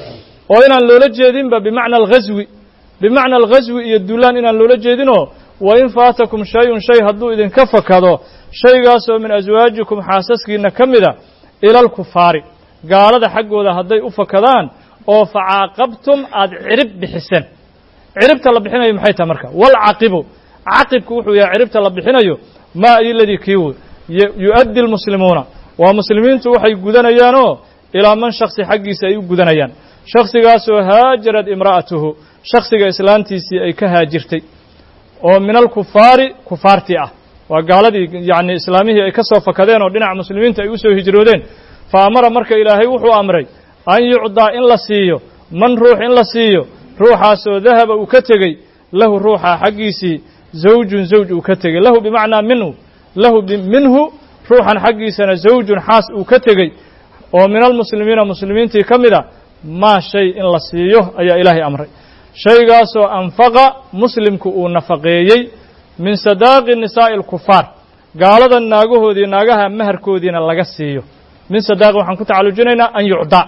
oo inaan loola jeedinba bimacna alghaswi bimacna alghaswi iyo duulaan inaan loola jeedinoo wain faatakum shay-un shay hadduu idinka fakado shaygaasoo min aswaajikum xaasaskiinna ka mida ila alkufaari gaalada xaggooda hadday u fakadaan oo facaaqabtum aad cirib bixiseen ciribta la bixinayo maxay tahay marka walcaqibu caqibku wuxuu yahay ciribta la bixinayo maa iladii kiiw yu'addi almuslimuuna waa muslimiintu waxay gudanayaanoo ilaa man shaksi xaggiisa ay u gudanayaan shaksigaasoo haajarad imra'atuhu shaksiga islaantiisii ay ka haajirtay oo min alkufaari kufaartii ah waa gaaladii yacni islaamihii ay ka soo fakadeen oo dhinaca muslimiinta ay u soo hijroodeen fa amara marka ilaahay wuxuu amray an yucdaa in la siiyo man ruux in la siiyo ruuxaasoo dahaba uu ka tegey lahu ruuxa xaggiisii zawjun zawj uu ka tegey lahu bimacnaa minhu lahu minhu ruuxan xaggiisana zawjun xaas uu ka tegey oo min almuslimiina muslimiintii ka mid a maa shay in la siiyo ayaa ilaahay amray shaygaasoo anfaqa muslimku uu nafaqeeyey min sadaaqi nisaa'i alkufaar gaalada naagahoodii naagaha maharkoodiina laga siiyo min sadaaqi waxaan ku tacallujinaynaa an yucdaa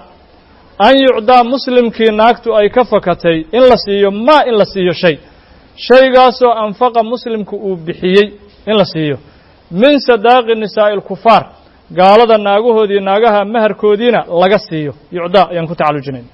an yucdaa muslimkii naagtu ay ka fakatay in la siiyo maa in la siiyo shay shaygaasoo anfaqa muslimku uu bixiyey in la siiyo min sadaaqi nisaa'i alkufaar gaalada naagahoodii naagaha maharkoodiina laga siiyo yucdaa ayaan ku tacallujinayna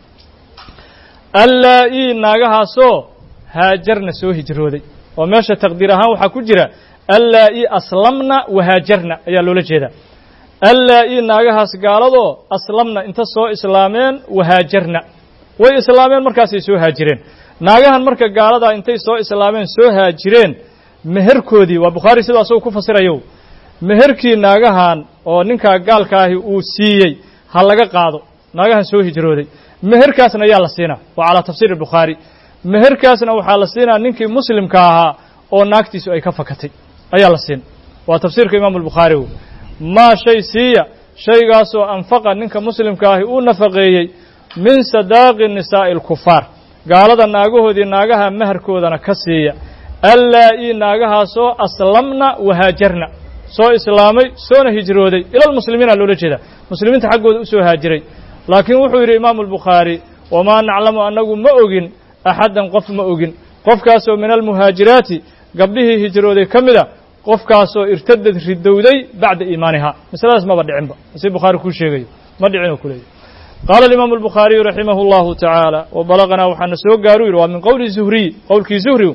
allaa-ii naagahaasoo haajarna soo hijrooday oo meesha taqdiir ahaan waxaa ku jira allaa-ii aslamna wahaajarna ayaa loola jeedaa allaa-ii naagahaas gaaladoo aslamna inta soo islaameen wahaajarna way islaameen markaasay soo haajireen naagahan marka gaaladaa intay soo islaameen soo haajireen meherkoodii waa bukhaari sidoo asagu ku fasirayo meherkii naagahan oo ninkaa gaalkaahi uu siiyey ha laga qaado naagahan soo hijrooday meherkaasna ayaa la siinaa waa calaa tafsiir bukhaari meherkaasna waxaa la siinaa ninkii muslimka ahaa oo naagtiisu ay ka fakatay ayaa la siin waa tafsiirka imaamu albukhaari w maa shay siiya shaygaasoo anfaqa ninka muslimka ahi uu nafaqeeyey min sadaaqi nisaa'i alkufaar gaalada naagahoodii naagaha maharkoodana ka siiya allaa-ii naagahaasoo aslamna wahaajarna soo islaamay soona hijrooday ilalmuslimiina loola jeedaa muslimiinta xaggooda u soo haajiray laakiin wuxuu yidhi imaamu albukhaari wamaa naclamu annagu ma ogin axaddan qof ma ogin qofkaasoo min almuhaajiraati gabdhihii hijrooday ka mid a qofkaasoo irtadad ridowday bacda iimaanihaa masaladaas maba dhicinba si bukhaari kuu sheegayo ma dhicin oo ku leeyahy qaala alimaamu albukhaariyu raximahu allahu tacaala wa balaganaa waxaana soo gaaru yidhi waa min qowli zuhriy qowlkii zuhri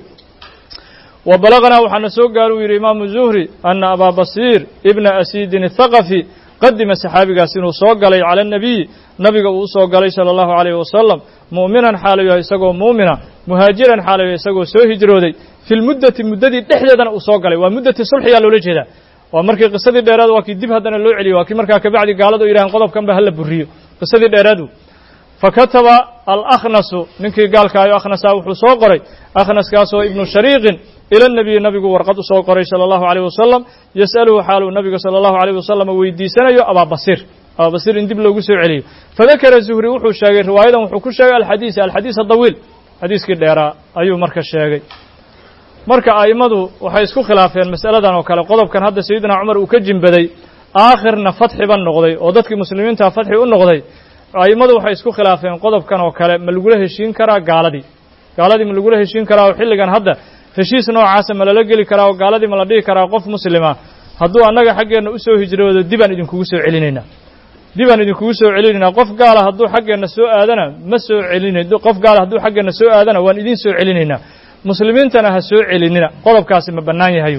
wa balaganaa waxaana soo gaaru yidhi imaamu zuhri ana abaa basiir ibna asiidin athaqafi qadima saxaabigaas inuu soo galay cala anabiyi nabiga uu usoo galay sala allahu calayhi wasalam mu'minan xaalayu yahay isagoo muumina muhaajiran xaalayu yahay isagoo soo hijrooday fi lmuddati muddadii dhexdeedana uu soo galay waa muddati sulxiyaa loola jeedaa waa markii qisadii dheeraad waa kii dib haddana loo celiyo waa kii markaa kabacdi gaaladu yidhahan qodobkan ba hala buriyo qisadii dheeraadu fakataba alakhnasu ninkii gaalkaayo akhnasa wuxuu soo qoray akhnaskaasoo ibnu shariiqin ila nabiyi nabigu warqad u soo qoray sala allahu alayh wasalam yas'aluhu xaaluu nabiga sala allahu alayh wasalam weydiisanayo abaabasiir abaabasiir in dib loogu soo celiyo fadakara zuhri wuxuu sheegay riwaayadan wuxuu ku sheegay alxadiis alxadiis adawiil xadiiskii dheeraa ayuu marka sheegay marka a'immadu waxay isku khilaafeen mas'aladan oo kale qodobkan hadda sayidina cumar uu ka jimbaday aakhirna fatxiba noqday oo dadkii muslimiinta fatxi u noqday a'immadu waxay isku khilaafeen qodobkan oo kale ma lagula heshiin karaa gaaladii gaaladii ma lagula heshiin karaa oo xilligan hadda heshiis noocaasa ma lala geli karaa oo gaaladii ma la dhihi karaa qof muslima hadduu annaga xaggeenna u soo hijroodo dibaan idinkugu soo celinaynaa dibaan idinkugu soo celinaynaa qof gaala hadduu xaggeenna soo aadana ma soo celina qof gaala hadduu xaggeenna soo aadana waan idiin soo celinaynaa muslimiintana ha soo celinina qodobkaasi ma bannaan yahayu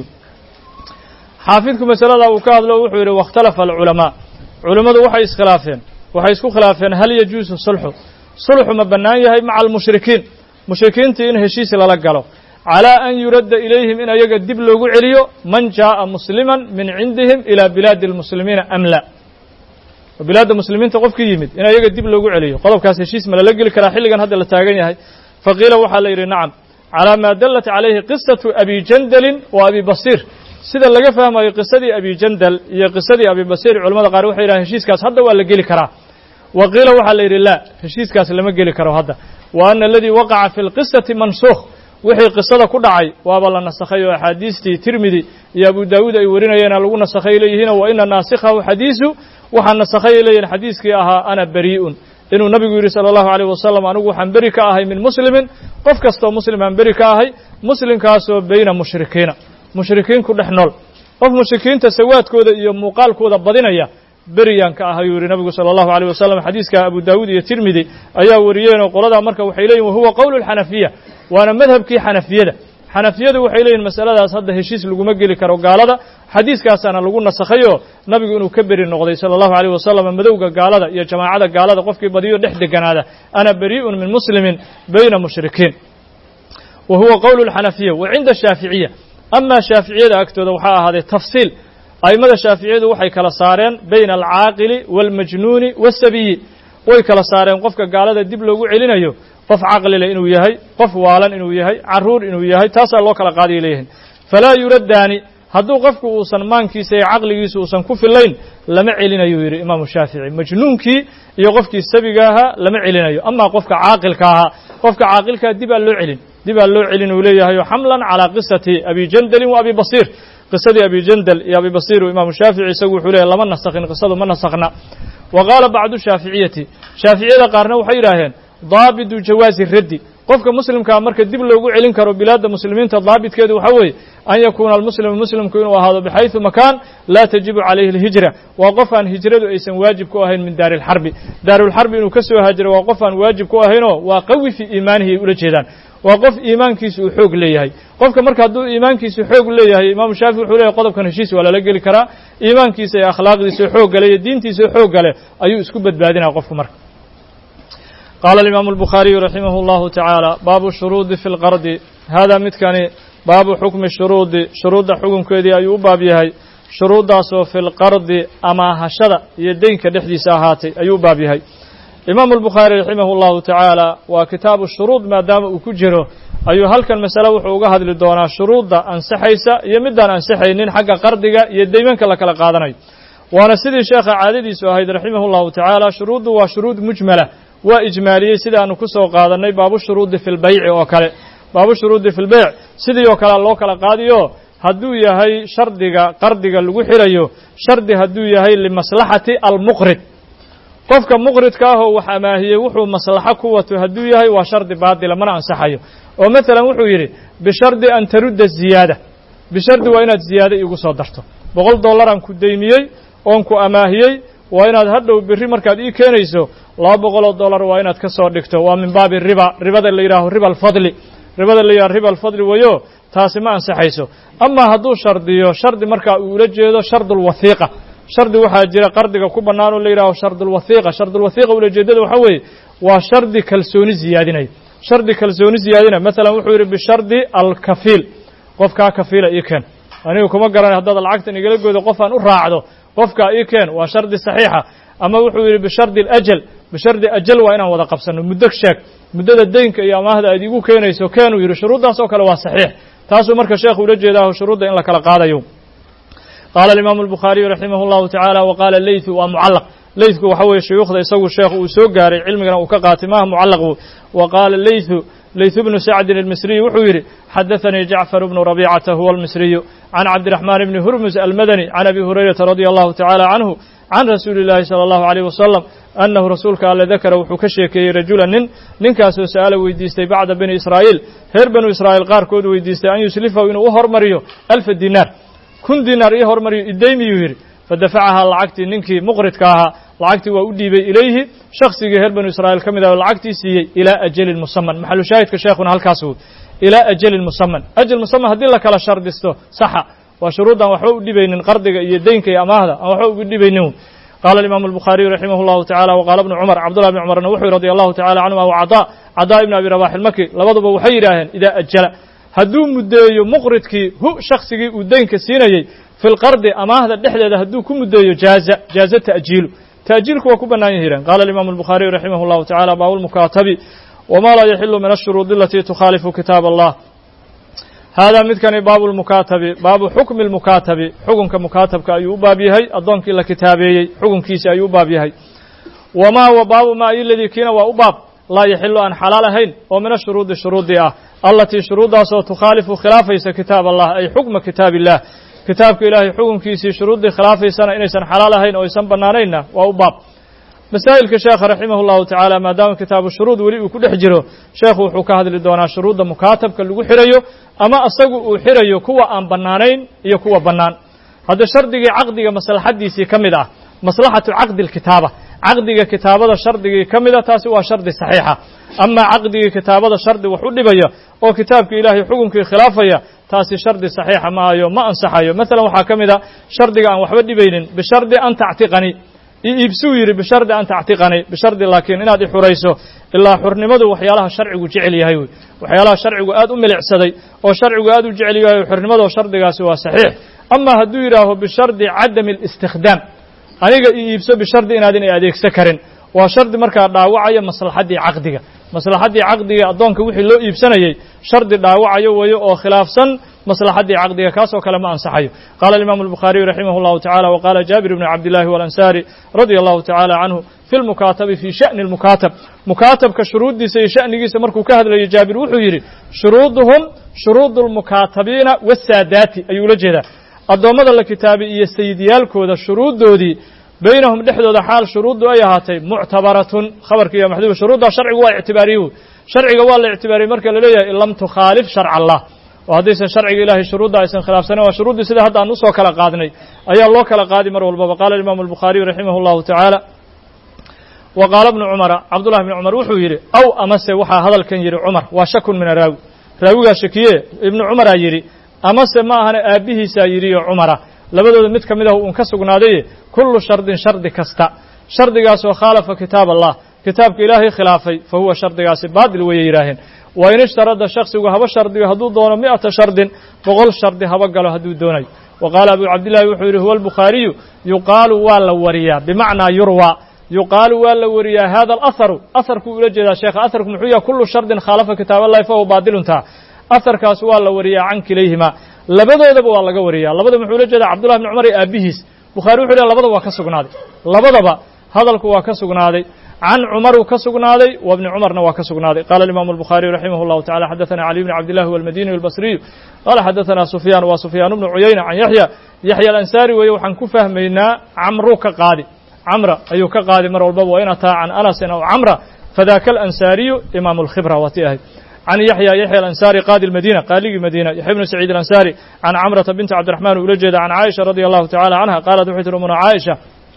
xaafidku masalada uu ka hadlo wuxuu yidhi wakhtalafa alculamaa culammadu waxay iskhilaafeen waxay isku khilaafeen hal yajuusu sulxu sulxu ma bannaan yahay maca almushrikiin mushrikiintii in heshiis lala galo calaa an yuradda ilayhim in ayaga dib loogu celiyo man jaa'a musliman min cindihim ilaa bilaadi almuslimiina am la bilaadda muslimiinta qofkii yimid in ayaga dib loogu celiyo qodobkaas heshiis ma lala geli karaa xilligan hadda la taagan yahay faqiila waxaa la yidhi nacam calaa maa dallat calayhi qisatu abi jandalin wa abi basiir sida laga fahmayo qisadii abi jandal iyo qisadii abi basiir culamada qaar waxay yidhahan heshiiskaas hadda waa la geli karaa wa qiila waxaa la yidhi laa heshiiskaas lama geli karo hadda wa ana aladii waqaca fi lqisati mansuukh wixii qisada ku dhacay waaba la nasakhay oo axaadiistii tirmidi iyo abu daawuud ay warinayeena lagu nasakhay leeyihiin wa ina naasikhahu xadiisu waxaa nasakhay leeyihin xadiiskii ahaa ana barii'un inuu nabigu yidhi sala allahu alayh wasalam anigu waxaan beri ka ahay min muslimin qof kastoo muslim aan beri ka ahay muslimkaasoo bayna mushrikiina mushrikiin ku dhex nool qof mushrikiinta sawaadkooda iyo muuqaalkooda badinaya beriyaan ka ahayuu yidhi nabigu sala allahu alayh wasalam xadiiska abu daawuud iyo tirmidi ayaa wariyeenoo qoladaa marka waxay leeyihin wahuwa qowlu lxanafiya waana madhabkii xanafiyada xanafiyadu waxay leeyihin masaladaas hadda heshiis laguma geli karo gaalada xadiiskaasaana lagu nasakhayoo nabigu inuu ka beri noqday sala allahu alayh wasalam madowga gaalada iyo jamaacada gaalada qofkii badiyo dhex deganaada ana barii'un min muslimin bayna mushrikiin wa huwa qowlu lxanafiya wa cinda shaaficiya amaa shaaficiyada agtooda waxaa ahaaday tafsiil a'immada shaaficiyadu waxay kala saareen bayna alcaaqili waalmajnuuni waasabiyi way kala saareen qofka gaalada dib loogu celinayo qof caqlile inuu yahay qof waalan inuu yahay carruur inuu yahay taasaa loo kala qaadaya leeyihin falaa yuraddaani hadduu qofku uusan maankiisa iyo caqligiisa uusan ku fillayn lama celinayu yidhi imaamu shaafici majnuunkii iyo qofkii sabiga ahaa lama celinayo amaa qofka caaqilka ahaa qofka caaqilkaa dibaa loo celin dibaa loo celin uu leeyahay xamlan calaa qisati abi jandalin wa abi basiir qisadii abi jandal iyo abi basiir uu imaamu shaafici isagu wuxuu leeyahy lama nasakhin qisadu ma nasakhna wa qaala bacdu shaaficiyati shaaficiyada qaarna waxay yidhaaheen daabidu jawaazi raddi qofka muslimkaa marka dib loogu celin karo bilaadda muslimiinta daabitkeedu waxaa weeye an yakuuna almuslimu muslimku inuu ahaado bixayثu makaan laa tajibu calayhi اlhijra waa qof aan hijradu aysan waajib ku ahayn min daari اlxarbi daarulxarbi inuu ka soo haajiro waa qof aan waajib ku ahaynoo waa qawi fii iimaanihi ay ula jeedaan waa qof iimaankiisu uu xoog leeyahay qofka marka hadduu iimaankiisu xoog leeyahay imaamu shaafici wuxuu leeyahy qodobkan heshiis waa lala geli karaa iimaankiisa iyo akhlaaqdiisa xoog gale iyo diintiisa xoog gale ayuu isku badbaadinaya qofku marka qaala alimaamu albukhaariyu raximah اllahu tacaala baabu shuruudi fi lqardi haadaa midkani baabu xukmi shuruudi shuruudda xukunkeedii ayuu u baab yahay shuruuddaasoo fi lqardi amaahashada iyo deynka dhexdiisa ahaatay ayuu u baab yahay imaamu albukhaari raximah اllahu tacaala waa kitaabu shuruud maadaama uu ku jiro ayuu halkan masale wuxuu uga hadli doonaa shuruudda ansaxaysa iyo midaan ansaxaynin xagga qardiga iyo deymanka la kala qaadanayo waana sidii sheekha caadadiisu ahayd raximah اllahu tacaala shuruuddu waa shuruud mujmala waa ijmaaliyey sidaanu ku soo qaadannay baabu shuruudi fi lbayci oo kale baabu shuruudi fi lbeyc sidii oo kale loo kala qaadiyo hadduu yahay shardiga qardiga lagu xirayo shardi hadduu yahay limaslaxati almuqrid qofka muqridka ahoo wax amaahiyey wuxuu maslaxo ku wato hadduu yahay waa shardi baatila mana ansaxayo oo masalan wuxuu yidhi bishardi an tarudda ziyaada bishardi waa inaad ziyaado iigu soo darto boqol dollaraan ku deymiyey oon ku amaahiyey waa inaad hadhow berri markaad ii keenayso laba boqoloo dollar waa inaad ka soo dhigto waa min baabi riba ribada la yidhaaho riba alfadli ribada la yidhaho riba alfadli wayo taasi ma ansaxayso amaa hadduu shardiyo shardi markaa uu ula jeedo shardulwathiiqa shardi waxaa jira qardiga ku bannaan oo la yidhaho shardulwathiiqa shardulwathiiqa ulajeedada waxaa weeye waa shardi kalsooni ziyaadinaya shardi kalsooni ziyaadinaya masalan wuxuu yidhi bishardi alkafiil qofkaa kafiila ii keen anigu kuma garanay haddaad lacagtan igala goodo qofaan u raacdo qofkaa ii keen waa shardi saxiixa ama wuxuu yidhi bishardi alajal bishardi ajal waa inaan wada qabsanno muddo sheeg muddada deynka iyo amaahda aad iigu keenayso keenuu yidhi shuruuddaas oo kale waa saxiix taasuu marka sheekhu ula jeedaaho shuruudda in la kala qaadayo qaala alimaamu albukhaariyu raximah اllahu tacaala wa qaala leytu waa mucallaq leytku waxa weeye shuyuukhda isagu sheekhu uu soo gaaray cilmigana uu ka qaatay maaha mucallaqu wa qaala leytu leytu bnu sacdin almisriyu wuxuu yidhi xadaثanii jacfar bnu rabicata huwa almisriyu can cabdiraxmaan bni hurmus almadani can abi hurayrata radia allahu tacaala canhu can rasuuli اllaahi salى allahu عalيyh wasalam annahu rasuulka alle dakara wuxuu ka sheekeeyey rajula nin ninkaasoo sa'ala weydiistay bacda bani israa'iil reer banu israa'iil qaarkood weydiistay an yuslifahu inuu u hormariyo alfa dinaar kun dinaar ii hormariyo iddaymiyuu yidhi fadafacahaa lacagtii ninkii muqridka ahaa lacagtii waa u dhiibay ilayhi shaksigii reer banu israa'iil ka mid ah oo lacagtii siiyey ilaa ajalin musaman maxalu shaahidka sheekhuna halkaas woy ilaa ajalin musaman ajal musaman haddii la kala shardisto saxa waa shuruuddaan waxba u dhibaynin qardiga iyo deynka iyo amaahda aan waxba ugu dhibaynin قال الإمام البخاري رحمه الله تعالى وقال ابن عمر عبد الله بن عمر وحي رضي الله تعالى عنهما وعطاء عطاء بن أبي رباح المكي لبضب وحي راهن إذا أجل هدو مديو مقردكي هو شخصي ودينك سينيي في القرض أما هذا الدحلة هدو كم مديو جاز جاز تأجيل تأجيلك وكبنا يهيران قال الإمام البخاري رحمه الله تعالى باب المكاتب وما لا يحل من الشروط التي تخالف كتاب الله هذا midkani baabu lmukaatabi baabu xukmi lmukaatabi xukunka mukaatabka ayuu u baab yahay addoonkii la kitaabeeyey xukunkiisi ayuu u baab yahay wamaa wa baabu maa iladii kiina waa u baab laa yaxilu aan xalaal ahayn oo min ashuruudi shuruudii ah allatii shuruuddaasoo tukhaalifu khilaafaysa kitaab allah ay xukma kitaab illah kitaabka ilaahay xukunkiisii shuruuddii khilaafaysana inaysan xalaal ahayn oo aysan bannaanaynna waa u baab masaa'ilka sheekha raximah llahu tacaala maadaama kitaabu shuruud weli uu ku dhex jiro sheekhu wuxuu ka hadli doonaa shuruudda mukaatabka lagu xirayo ama asagu uu xirayo kuwa aan bannaanayn iyo kuwa bannaan hadda shardigii caqdiga maslaxaddiisii ka mid ah maslaxatu caqdi alkitaaba caqdiga kitaabada shardigii ka mida taasi waa shardi saxiixa amaa caqdigii kitaabada shardi wax u dhibaya oo kitaabka ilaahay xukunkii khilaafaya taasi shardi saxiixa maayo ma ansaxayo masalan waxaa ka mid a shardiga aan waxba dhibaynin bishardi an tactiqani iibsuu yidhi bishardi an tactiqani bishardi laakiin inaad i xurayso ilaa xurnimadu waxyaalaha sharcigu jecel yahay wey waxyaalaha sharcigu aad u milicsaday oo sharcigu aad u jecel yahay xurnimadoo shardigaasi waa saxiix ama hadduu yidhaaho bishardi cadami alistikhdaam aniga i iibso bishardi inaad inay adeegsan karin waa shardi markaa dhaawacaya maslaxaddii caqdiga maslaxaddii caqdiga addoonka wixii loo iibsanayey shardi dhaawacayo weeyo oo khilaafsan maslaxaddii caqdiga kaasoo kale ma ansaxayo qaala alimaamu albukhaariyu raximah llahu tacala wa qaala jaabir bni cabdillahi walansaari radia allahu tacala canhu fi lmukaatabi fii sha'ni lmukaatab mukaatabka shuruuddiisa iyo sha'nigiisa markuu ka hadlayo jaabir wuxuu yidhi shuruuduhum shuruudu lmukaatabiina wasaadaati ayuu ula jeedaa addoommada la kitaabay iyo sayidyaalkooda shuruuddoodii baynahum dhexdooda xaal shuruuddu ay ahaatay muctabaratun khabarka iyo maxduuba shuruuddaa sharcigu waa ictibaariye wey sharciga waa la ictibaariyey marka la leeyahay in lam tukhaalif sharca allah oo haddaysan sharciga ilahay shuruudda aysan khilaafsanen waa shuruuddii sida hadda aan usoo kala qaadnay ayaa loo kala qaadi mar walbaba qaala imaamu albukhaariyu raximah llahu tacaala wa qaala bnu cumara cabdullahi bni cumar wuxuu yidhi aw amase waxaa hadalkan yidhi cumar waa shakun min araawi raawigaa shakiye ibnu cumaraa yidhi amase ma ahane aabbihiisaa yidhiyo cumara labadooda mid ka mid ah uun ka sugnaadaye kullu shardin shardi kasta shardigaasoo khaalafa kitaab allah kitaabka ilaahay khilaafay fa huwa shardigaasi baadil weeye yidhaaheen wa in ishtarada shaksigu haba shardigo hadduu doono mi'ata shardin boqol shardi haba galo hadduu doonayo wa qaala abu cabdillahi wuxuu yidhi huwa albukhaariyu yuqaalu waa la wariyaa bimacnaa yurwa yuqaalu waa la wariyaa hada alaharu aharkuu ula jeedaa sheekha aharku muxuu yahay kullu shardin khaalafa kitaab allahi fa huwa baadiluntaa aharkaas waa la wariyaa can kilayhima labadoodaba waa laga wariyaa labada muxuu ula jeedaa cabdullahi bni cumar iyo aabbihiis bukhari wuxu leh labadaba waa ka sugnaaday labadaba hadalku waa ka sugnaaday can cumaruu ka sugnaaday wa bni cumarna waa ka sugnaaday qala alimaamu albukhaariyu raximah llahu tacala xadaثana cali bni cabdillahi walmadiniy albasriyu qala xadaثana sufyaan waa sufyaan bnu cuyayna can yaxya yaxya alansaari weeye waxaan ku fahmaynaa camruu ka qaadi camra ayuu ka qaadi mar walbaba wa in ataa can anasin aw camra fadaka alansaariyu imaamu alkhibra waati ahayd can yaxya yaxya alansaari qaadi lmadina qaaligii madiina yaxya bnu saciid alansaari can camrata binti cabdiraxmaan ula jeeda can caaisha radia allahu tacala canha qaalat waxay tiri umuna caaisha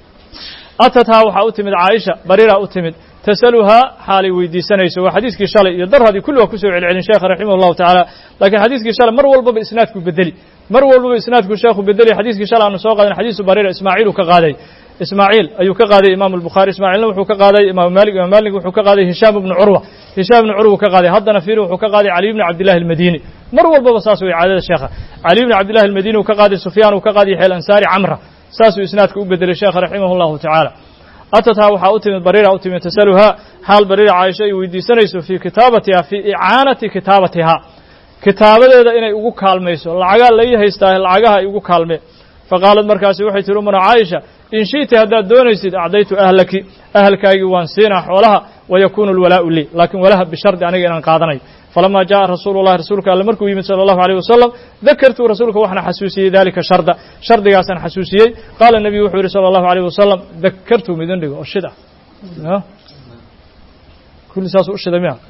atathaa waxaa u timid caaisha bariraa u timid tasaluhaa xaalay weydiisanayso waa xadiiskii shalay iyo darradii kulli waa kusoo celcelin sheekha raximah allahu tacaala laakiin xadiiskii shalay mar walbaba isnaadku bedeli mar walbaba isnaadku sheekhu bedeli xadiiskii shalay aanu soo qaadan xadiisu bariira ismaaciil uu ka qaaday ismaaciil ayuu ka qaaday imaamu albukhaari ismaaciilna wuxuu ka qaaday imaamu maalik imaam maalik wuxuu ka qaaday hishaam ibnu curwa hishaam ibnu curwa ka qaaday haddana fiiri wuxuu ka qaaday caliy bni cabdillahi almadini mar walbaba saas way caadada sheekha caliy bni cabdillahi almadini uu ka qaaday sufyaan uu ka qaaday yaxya alansaari camra saasuu isnaadka u bedelay sheekha raximah allahu tacaala atathaa waxaa u timid bariira u timid tasaluhaa xaal bariira caaisha ay weydiisanayso fii kitaabatiha fii icaanati kitaabatiha kitaabadeeda inay ugu kaalmayso lacagaa lai haystaa lacagaha ay ugu kaalme faqaalad markaasi waxay tihi umuna caaisha in shi'ti haddaad doonaysid acdaytu ahlaki ahalkaagii waan siinaa xoolaha wayakuunu alwalaa'u lii laakiin walaha bishardi aniga inaan qaadanayo falamaa jaءa rasuulu llahi rasuulka alle markuu yimid salى allahu alيyh wasalam dakartuu rasuulka waxaan xasuusiyey dalika sharda shardigaasaan xasuusiyey qaala nebiyu wuxuu yihi salى allahu alيyh wasalam dakartuu midin dhigo oo shid ah kulli saas u shiday miya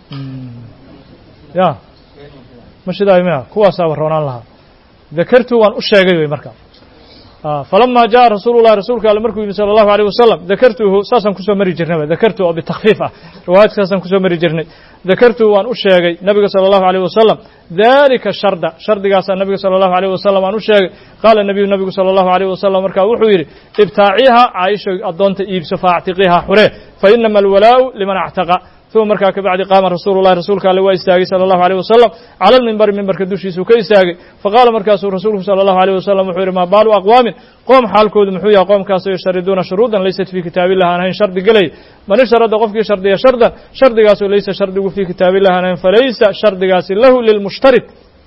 ya ma shidaayo miya kuwaasaaba roonaan lahaa dakartuu waan u sheegay wey marka falama jaءa rasuulu lahi rasuulka alle markuu yimi salى اllahu alيه wasalam dakartuhu saasaan kusoo mari jirnayba dakartu oo bitakfiif ah riwaayadkaasaan kusoo mari jirnay dakartuhu waan u sheegay nabiga salى اllahu alيه wasalam dalika sharda shardigaasaa nabiga salى اllahu alيه wasalam aan u sheegay qaala nabiyu nabigu salى اllahu alيه wasalam markaa wuxuu yidhi ibtaaciha caaisha addoonta iibso faactiqiha xuree fainama alwalaau liman actaqa uma markaa kabacdi qaama rasuulu lahi rasuulka alle waa istaagay sala allahu aleyh wasalam cala almimbari mimbarka dushiisuu ka istaagay faqaala markaasuu rasuulku sala allahu aleyh wasalam wuxuu yidhi maa baalu aqwaamin qoom xaalkoodu muxuu yahay qoomkaasoo yushariduuna shuruudan laysat fii kitaabillah aan ahayn shardi gelay man isharada qofkii shardiya shardan shardigaasoo laysa shardigu fii kitaabillah aan ahayn falaysa shardigaasi lahu lilmushtarid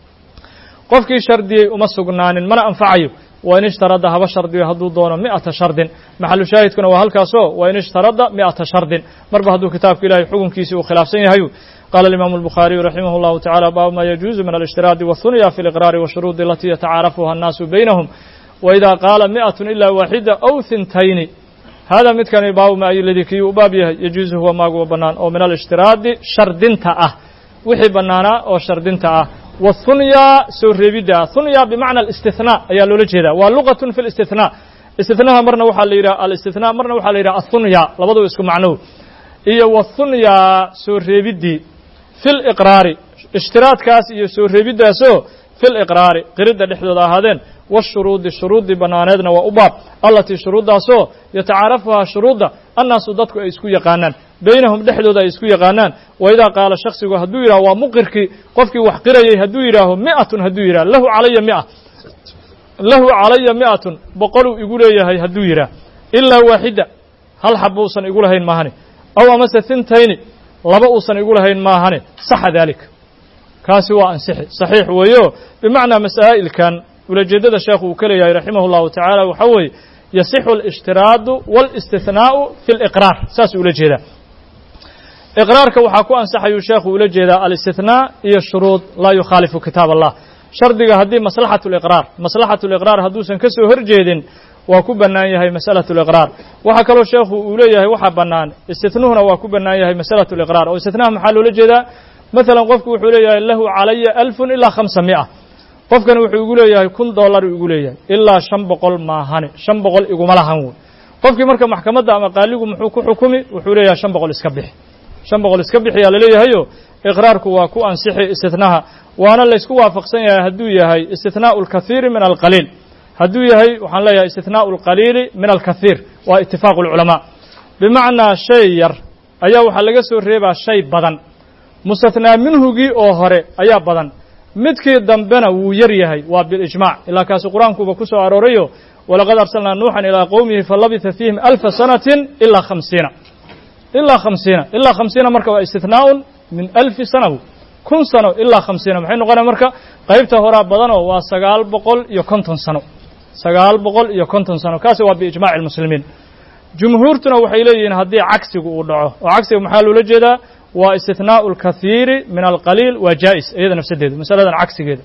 qofkii shardiyey uma sugnaanin mana anfacayo wain ishtarada haba shardiyo hadduu doono mi'ata shardin maxalu shaahidkuna waa halkaasoo wain ishtarada mi'ata shardin marba hadduu kitaabka ilahay xukunkiisii uu khilaafsan yahayu qaala alimaamu albukhaariyu raximah اllahu tacala baabu ma yajuuzu min alاshtiraadi wahunya fi اliqraari washuruudi alatii yatacaarafuha annaasu baynahum waida qaala mi'atun ila waaxida aw hintayni hada midkani baabu ma ayuladii kiyuu u baab yahay yajuuzu huwa maaguwa bannaan oo min alاshtiraadi shardinta ah wixii bannaanaa oo shardinta ah whunya soo reebidda hunya bimacna alistithnaa ayaa loola jeedaa waa luqatun fi listithnaa istithnaha marna waxaa la yidhaha alistithnaa marna waxaa la yidhaha athunya labaduba isku macnow iyo wathunya soo reebiddii fi liqraari ishtiraadkaas iyo soo reebiddaasoo fi liqraari qiridda dhexdooda ahaadeen washuruudi shuruuddii bannaaneedna waa u baab allatii shuruuddaasoo yatacaarafuhaa shuruudda annaasu dadku ay isku yaqaanaan baynahum dhexdooda ay isku yaqaanaan wa idaa qaala shaksigu hadduu yidhaho waa muqirkii qofkii wax qirayay hadduu yidhaaho mi'atun hadduu yidhaho lahu calaya mia lahu calaya mi'atun boqoluu igu leeyahay hadduu yidhaah ilaa waaxida hal xab uusan igu lahayn maahane aw amase hintayni laba uusan igu lahayn maahane saxa daalika kaasi waa ansixi saxiix weeyo bimacnaa masaa'ilkan ulajeeddada sheekhu uu ka leeyahay raximah اllahu tacaala waxaa weeye yasixu اlاshtiraadu wاlاstihnaa'u fi اliqraar saas ula jeedaa iqraarka waxaa ku ansaxayuu sheekhu ula jeedaa alistithnaa iyo shuruud laa yukhaalifu kitaab allah shardiga haddii maslaxatu liqraar maslaxatu liqraar hadduusan ka soo hor jeedin waa ku bannaan yahay masalatu liqraar waxaa kaloo sheekhu uu leeyahay waxaa bannaan istithnuhuna waa ku bannaan yahay masalatu liqraar oo istithnaha maxaa loola jeedaa masalan qofku wuxuu leeyahay lahu calaya alfun ilaa khamsa mi'a qofkani wuxuu igu leeyahay kun dollar igu leeyahay ilaa shan boqol maahane shan boqol iguma lahan wey qofkii marka maxkamadda ama qaaligu muxuu ku xukumi wuxuu leeyahay shan boqol iska bixi shan boqol iska bixiyaa laleeyahayo iqraarku waa ku ansixi istithnaha waana laysku waafaqsan yahay hadduu yahay istithnaa'u alkathiiri min alqaliil hadduu yahay waxaan leeyahay istithnaa'u alqaliili min alkathiir waa itifaaqu alculamaa bimacnaa shay yar ayaa waxaa laga soo reebaa shay badan mustathnaa minhugii oo hore ayaa badan midkii dambena wuu yar yahay waa bilijmac ilaa kaasi qur-aankuuba ku soo aroorayo walaqad arsalnaa nuuxan ilaa qowmihi falabitha fiihim alfa sanatin ilaa khamsiina ilaa khamsiina ilaa khamsiina marka waa istithnaaun min alfi sana kun sano ilaa khamsiina maxay noqonaya marka qaybta horaa badanoo waa sagaal boqol iyo konton sano sagaal boqol iyo konton sano kaasi waa biijmaci almuslimiin jumhuurtuna waxay leeyihiin haddii cagsigu uu dhaco oo cagsiga maxaa loola jeedaa waa istithnaa'u alkathiiri min alqaliil waa jaa'is iyada nafsadeedu masaladan cagsigeeda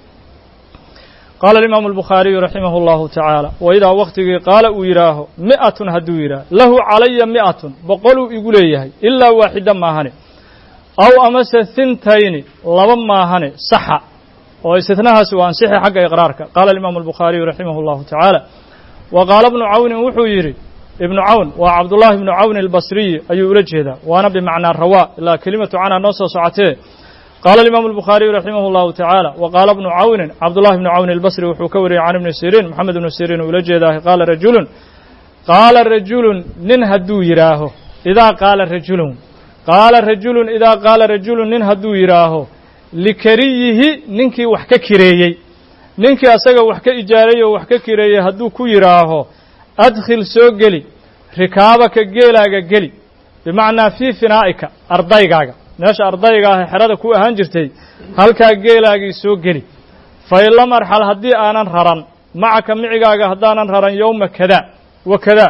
qaala alimaamu albukhaariyu raximah allahu tacaala waidaa waktigii qaala uu yidhaaho mi'atun hadduu yidhaaho lahu calaya mi'atun boqoluu igu leeyahay ilaa waaxida maahane aw amase hintayni laba maahane saxa oo istithnahaasi waa ansixi xagga iqraarka qaala alimaamu albukhaariyu raximah allahu tacaala wa qaala ibnu cawnin wuxuu yidhi ibnu cawn waa cabdullaahi ibnu cawn albasriyi ayuu ula jeedaa waana bimacnaa rawaa ilaa kelimatu canha noo soo socotee qaala alimaamu albukhaariyu raximah allahu tacaala wa qaala ibnu cawnin cabdullahi ibnu cawn albasri wuxuu ka wariyey can ibni siriin moxamed ibnu siriin uu ula jeedaa qaala rajulun qaala rajulun nin hadduu yidhaaho idaa qaala rajulun qaala rajulun idaa qaala rajulun nin hadduu yidhaaho likariyihi ninkii wax ka kireeyey ninkii asaga wax ka ijaaray oo wax ka kireeyey hadduu ku yidhaaho adkhil soo geli rikaabaka geelaaga geli bimacnaa fii finaa'ika ardaygaaga meesha ardayga ah xerada ku ahaan jirtay halkaa geelaagii soo geli fa in lam arxal haddii aanan raran macaka micigaaga haddaanan raran yowma kada wa kada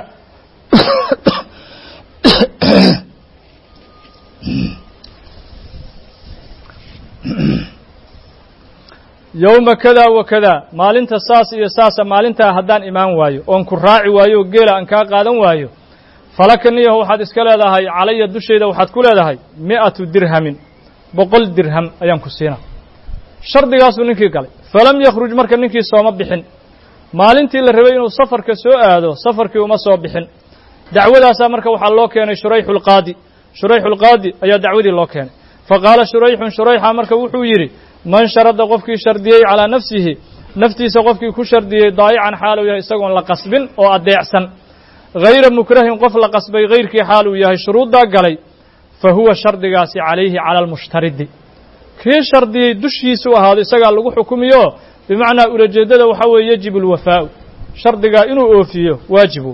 yowma kada wa kada maalinta saas iyo saasa maalintaa haddaan imaan waayo oon ku raaci waayo oo geela aan kaa qaadan waayo falaka niyaho waxaad iska leedahay calaya dushayda waxaad ku leedahay mi'atu dirhamin boqol dirham ayaan ku siinaa shardigaasuu ninkii galay falam yakhruj marka ninkii sooma bixin maalintii la rabay inuu safarka soo aado safarkii uma soo bixin dacwadaasaa marka waxaa loo keenay shurayxulqaadi shurayxulqaadi ayaa dacwadii loo keenay fa qaala shurayxun shurayxa marka wuxuu yidhi man sharada qofkii shardiyey calaa nafsihi naftiisa qofkii ku shardiyey daayican xaal uu yahay isagoon la qasbin oo addeecsan hayra mukrahin qof la qasbay hayrkii xaal uu yahay shuruuddaa galay fa huwa shardigaasi calayhi cala almushtaridi kii shardiyey dushiisu ahaado isagaa lagu xukumiyo bimacnaa ulajeeddada waxaa weeye yajibu alwafaa'u shardigaa inuu oofiyo waajibu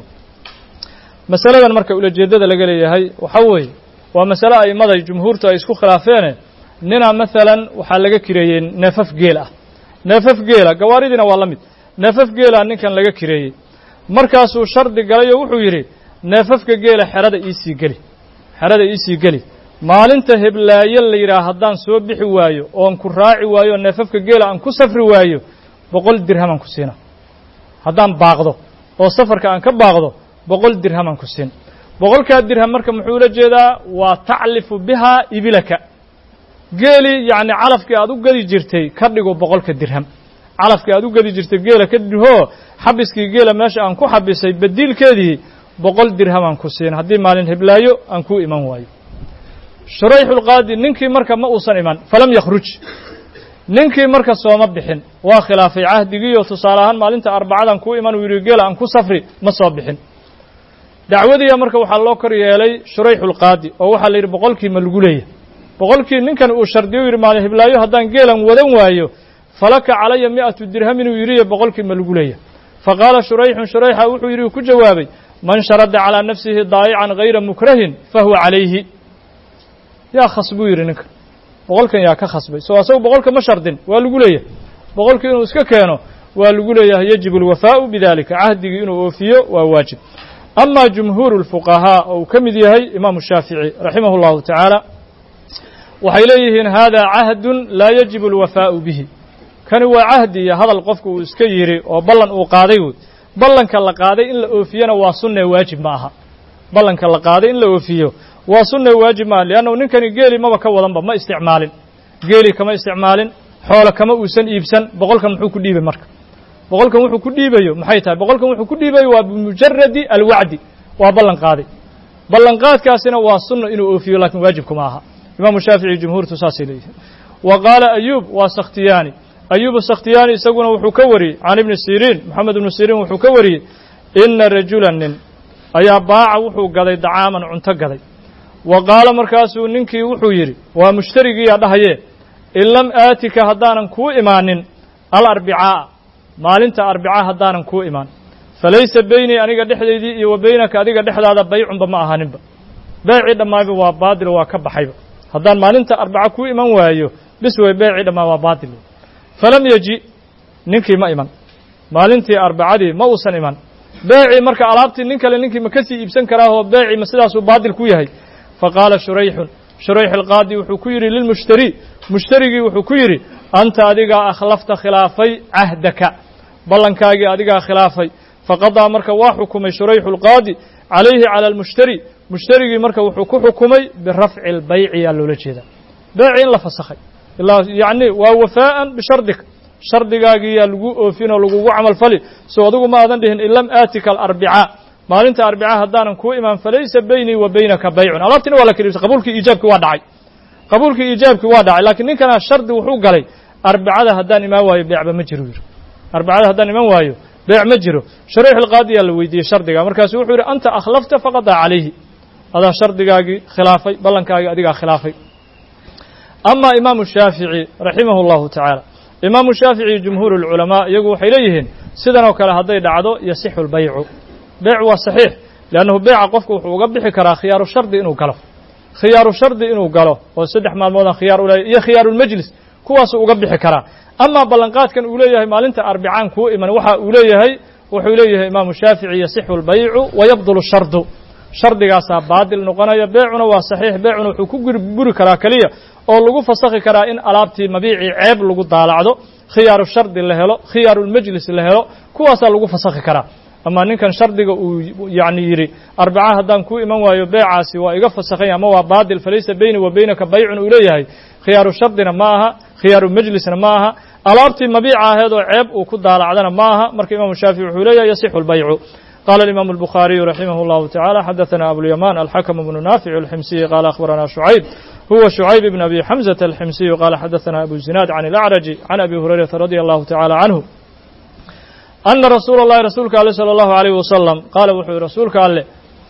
masaladan marka ulajeeddada laga leeyahay waxaa weeye waa masale a'immada jumhuurtu ay isku khilaafeene nina maalan waxaa laga kireeyey neefaf geel ah neefaf geela gawaaridiina waa la mid neefaf geela ninkan laga kireeyey markaasuu shardi galay oo wuxuu yidhi neefafka geela xerada iisii geli xerada iisii geli maalinta heblaayo la yidhaah haddaan soo bixi waayo oon ku raaci waayo oo neefafka geela aan ku safri waayo boqol dirhamaan ku siina haddaan baaqdo oo safarka aan ka baaqdo boqol dirhamaan ku siin boqolkaa dirham marka muxuu ula jeedaa waa taclifu bihaa ibilaka geelii yacni calafkii aad u gedi jirtay ka dhigo boqolka dirham calafkii aad u gedi jirtay geela ka dhihoo xabiskii geela meesha aan ku xabisay badiilkeedii boqol dirhamaan ku siin haddii maalin heblaayo aan kuu iman waayo shurayxulqaadi ninkii marka ma uusan iman falam yakhruj ninkii marka sooma bixin waa khilaafay cahdigiiyo tusaale ahaan maalinta arbacadan kuu iman uu yidhi geela aan ku safri ma soo bixin dacwadiiya marka waxaa loo kor yeelay shurayxulqaadi oo waxaa la yidhi boqolkii ma lagu leeyahy boqolkii ninkan uu shardiyo u yidhi maalin heblaayo haddaan geelan wadan waayo falaka calaya mi'atu dirham inuu yidhiyo boqolkii ma lagu leeyahy fa qaala shurayxun shurayxa wuxuu yidhi ku jawaabay man sharada calaa nafsihi daayican hayra mukrahin fa huwa calayhi yaa khas buu yidhi ninkan boqolkan yaa ka khasbay soo asagu boqolka ma shardin waa lagu leeyahay boqolkii inuu iska keeno waa lagu leeyahay yajibu alwafaa'u bidalika cahdigii inuu oofiyo waa waajib ama jumhuuru lfuqahaa oo uu ka mid yahay imaamu shaafici raximah اllahu tacaala waxay leeyihiin hada cahdun laa yajibu alwafaa'u bihi kani waa cahdi iyo hadal qofku uu iska yidhi oo ballan uu qaaday wey ballanka la qaaday in la oofiyana waa sunne waajib ma aha ballanka la qaaday in la oofiyo waa sunne waajib maaha liannahu ninkani geeli maba ka wadanba ma isticmaalin geeli kama isticmaalin xoolo kama uusan iibsan boqolkan muxuu ku dhiibay marka boqolkan wuxuu ku dhiibayo maxay tahay boqolkan wuxuu ku dhiibayo waa bimujaradi alwacdi waa ballan qaaday ballanqaadkaasina waa sunno inuu oofiyo lakiin waajibkuma aha imaamu shaafici jumhuurtu saasay leeyihiin wa qaala ayuub waa sakhtiyaani ayuub sakhtiyaani isaguna wuxuu ka wariyey can ibni siriin moxamed ibnu siriin wuxuu ka wariyey ina rajula nin ayaa baaca wuxuu gaday dacaaman cunto gaday wa qaala markaasuu ninkii wuxuu yidhi waa mushtarigiiyaa dhahayee in lam aatika haddaanan kuu imaanin alarbicaa'a maalinta arbica haddaanan kuu imaan falaysa beynii aniga dhexdaydii iyo wa beynaka adiga dhexdaada baycunba ma ahaaninba beecii dhammaayba waa baadil waa ka baxayba haddaan maalinta arbaca kuu iman waayo bis way beecii dhammaa waa baadil falam yeji ninkii ma iman maalintii arbacadii ma uusan iman beecii marka alaabtii nin kale ninkii ma ka sii iibsan karaahoo beecii ma sidaasuu baadil ku yahay faqaala shurayxun shurayx alqaadi wuxuu ku yidhi lilmushtari mushtarigii wuxuu ku yidhi anta adigaa akhlafta khilaafay cahdaka ballankaagii adigaa khilaafay faqadaa marka waa xukumay shurayxu alqaadi calayhi cala almushtari mushtarigii marka wuxuu ku xukumay birafci albayci yaa loola jeedaa beeci in la fasakhay ilaa yacni waa wafaa'an bishardika shardigaagii yaa lagu oofin oo lagugu camal fali soo adigu ma aadan dhihin in lam aatika alarbicaa maalinta arbicaa haddaanan kuu imaan falaysa beynii wa beynaka baycun alaabtina waa la kala iibsay qabuulkii iijaabkii waa dhacay qabuulkii iijaabkii waa dhacay laakiin ninkana shardi wuxuu galay arbacada haddaan imaan waayo beecba ma jiro yidhi arbacada haddaan iman waayo beec ma jiro shariix alqaadi yaa la weydiiyey shardiga markaasu wuxuu yidhi anta akhlafta faqadaa calayhi adaa shardigaagii khilaafay ballankaagii adigaa khilaafay ama imaamu shaafici raximah اllahu tacaala imaamu shaafici jumhuur اlculamaa iyagu waxay leeyihiin sidan oo kale hadday dhacdo yasixu اlbaycu beyc waa saxiix leannahu beyca qofku wuxuu uga bixi karaa khiyaaru shardi inuu galo khiyaaru shardi inuu galo oo saddex maalmoodaan khiyaar u leeyahy iyo khiyaarulmajlis kuwaasuu uga bixi karaa amaa ballanqaadkan uu leeyahay maalinta arbicaan kuu iman waxa uu leeyahay wuxuu leeyahay imaamu shaafici yasixu اlbaycu wayabdulu shardu shardigaasaa baadil noqonaya beecuna waa saxiix beecuna wuxuu ku buri karaa keliya oo lagu fasakhi karaa in alaabtii mabiicii ceeb lagu daalacdo khiyaaru shardi la helo khiyaarulmajlis la helo kuwaasaa lagu fasakhi karaa ama ninkan shardiga uu yacni yidhi arbaca haddaan kuu iman waayo beecaasi waa iga fasakhanya ama waa baadil falaysa beyni wa beynaka baycun uu leeyahay khiyaaru shardina ma aha khiyaaru majlisna ma aha alaabtii mabiica aheed oo ceeb uu ku daalacdana ma aha marka imaamu shaafici wuxuu leeyahay yasixu lbaycu qala alimaamu albukhaariyu raximah اllahu tacala xadaثana abulyaman alxakm bnu naafic alximsiyi qala akhbarana shucayb huwa shucayb bn abi xamزة alximsiyu qala xadaثana abu zinaad can اlacraji can abi hurayrata radi allahu tacala canhu ana rasuula اllahi rasuulka ale salى اllahu عalayh wasalam qaala wuxuu yihi rasuulka alle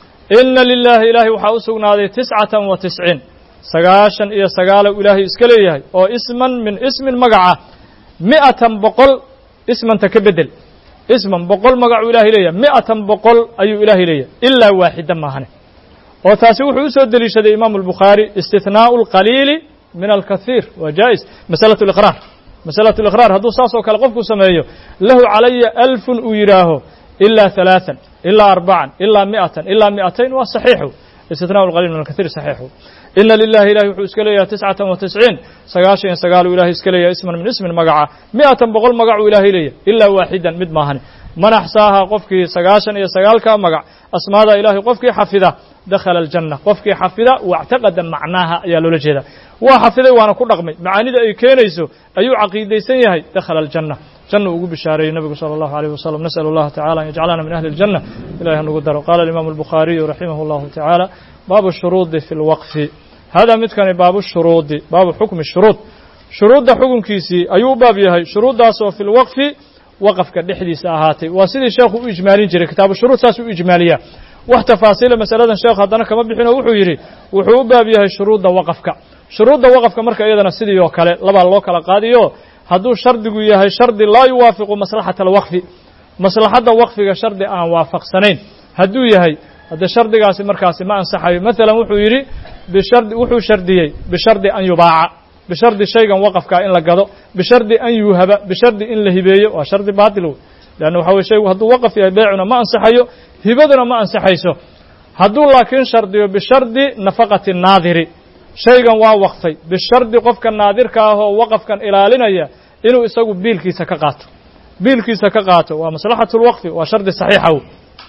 ina lilahi ilaahay waxaa u sugnaaday tiscatan wa tisciin sagaashan iyo sagaalow ilaahay iska leeyahay oo isman min ismin magaca mi'atan boqol ismanta ka bedel isman boqol magacuu ilahay leeyahay mi'atan boqol ayuu ilaahay leeyahay ilaa waaxida maahane oo taasi wuxuu usoo deliishaday imaamu albukhaari istihnaau alqaliili min alkathiir waa jaa'is masalatu liqraar masalatu liqraar hadduu saas oo kale qofku sameeyo lahu calaya alfun uu yidhaaho ilaa halaathan ilaa arbacan ilaa mi'atan ilaa mi'atayn waa saxiixu istihnaau alqaliil min alkathiir saxiixu ina lilahi ilahi wuxuu iska leeyahay tiscatan wa tisciin sagaashan iyo sagaaluu ilahay iska leeyahay isman min ismin magaca mi'atan boqol magacuu ilaahay leeyahay ilaa waaxidan mid maahane man axsaaha qofkii sagaashan iyo sagaalkaa magac asmaada ilahay qofkii xafida dakhala aljanna qofkii xafida wactaqada macnaaha ayaa loola jeedaa waa xafiday waana ku dhaqmay macaanida ay keenayso ayuu caqiidaysan yahay dakhala aljanna janna ugu bishaareeyey nabigu salى اllahu عalيه wasalam nasأl اllaha tacala an yajcalana min ahli اljanna ilahi hanugu daro qala alimaamu albukhaariyu raximah اllahu tacaala baabu shuruudi fi lwaqfi hada midkani baabu shuruudi baabu xukmi shuruud shuruudda xukunkiisii ayuu u baab yahay shuruuddaas oo fi lwaqfi waqafka dhexdiisa ahaatay waa sidii sheekhu u ijmaalin jiray kitaabu shuruud saasuu u ijmaaliyaa wax tafaasiila masaladan sheekhu haddana kama bixinoo wuxuu yidhi wuxuu u baab yahay shuruudda waqafka shuruudda waqafka marka iyadana sidii oo kale labaa loo kala qaadiyo hadduu shardigu yahay shardi laa yuwaafiqu maslaxata alwaqfi maslaxadda waqfiga shardi aan waafaqsanayn hadduu yahay hadde shardigaasi markaasi ma ansaxayo maalan wuxuu yidhi bishardi wuxuu shardiyey bishardi an yubaaca bishardi shaygan waqafkaa in la gado bishardi an yuuhaba bishardi in la hibeeyo waa shardi baatil wey leanna waxa weye shaygu hadduu waqaf yahay beecuna ma ansaxayo hibaduna ma ansaxayso hadduu laakiin shardiyo bishardi nafaqati naadiri shaygan waa waqfay bishardi qofka naadirka ah oo waqafkan ilaalinaya inuu isagu biilkiisa ka qaato biilkiisa ka qaato waa maslaxatu lwaqfi waa shardi saxiixa wey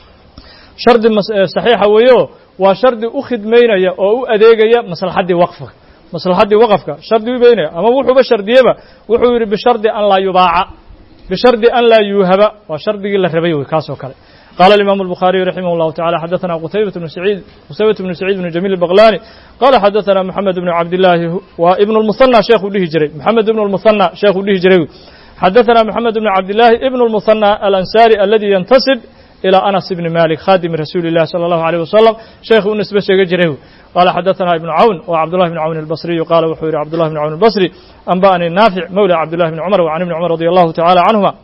shardi saxiixa weeyo waa shardi u khidmaynaya oo u adeegaya maslaxaddii waqfka maslaxaddii waqafka shardi u beynaya ama wuxuuba shardiyeba wuxuu yidhi bishardi an laa yubaaca bishardi an laa yuuhaba waa shardigii la rabay wey kaas oo kale qala الإmام الbخاaرiي رحimه الله taعالى xdثna qتayبة بن سعيid qتayبة بن سعيid بن جميل البغلاني qala xdثna محamed بن cabdاللahi waa iبن المثنى sheekhu dhihi jiray محamed بن المثنى sheekhu dhihi jiray xdثna محamed بن cabdاللahi iبن المثنى الأنsاري الذي ينتسب إلى أنس بن مالك khاdم رasuuل الlah صلى الله عليه وسلم sheekhu u nisbe sheega jiray qala xdثna iبن cawn و cبدالله بن cawn البصري qala wuxuu yihi cبدالله بن cawn البصري أنbأnي ناaفع mولى cبدالله بن cمر وعن بن cمر رضي الله تعالى عنهما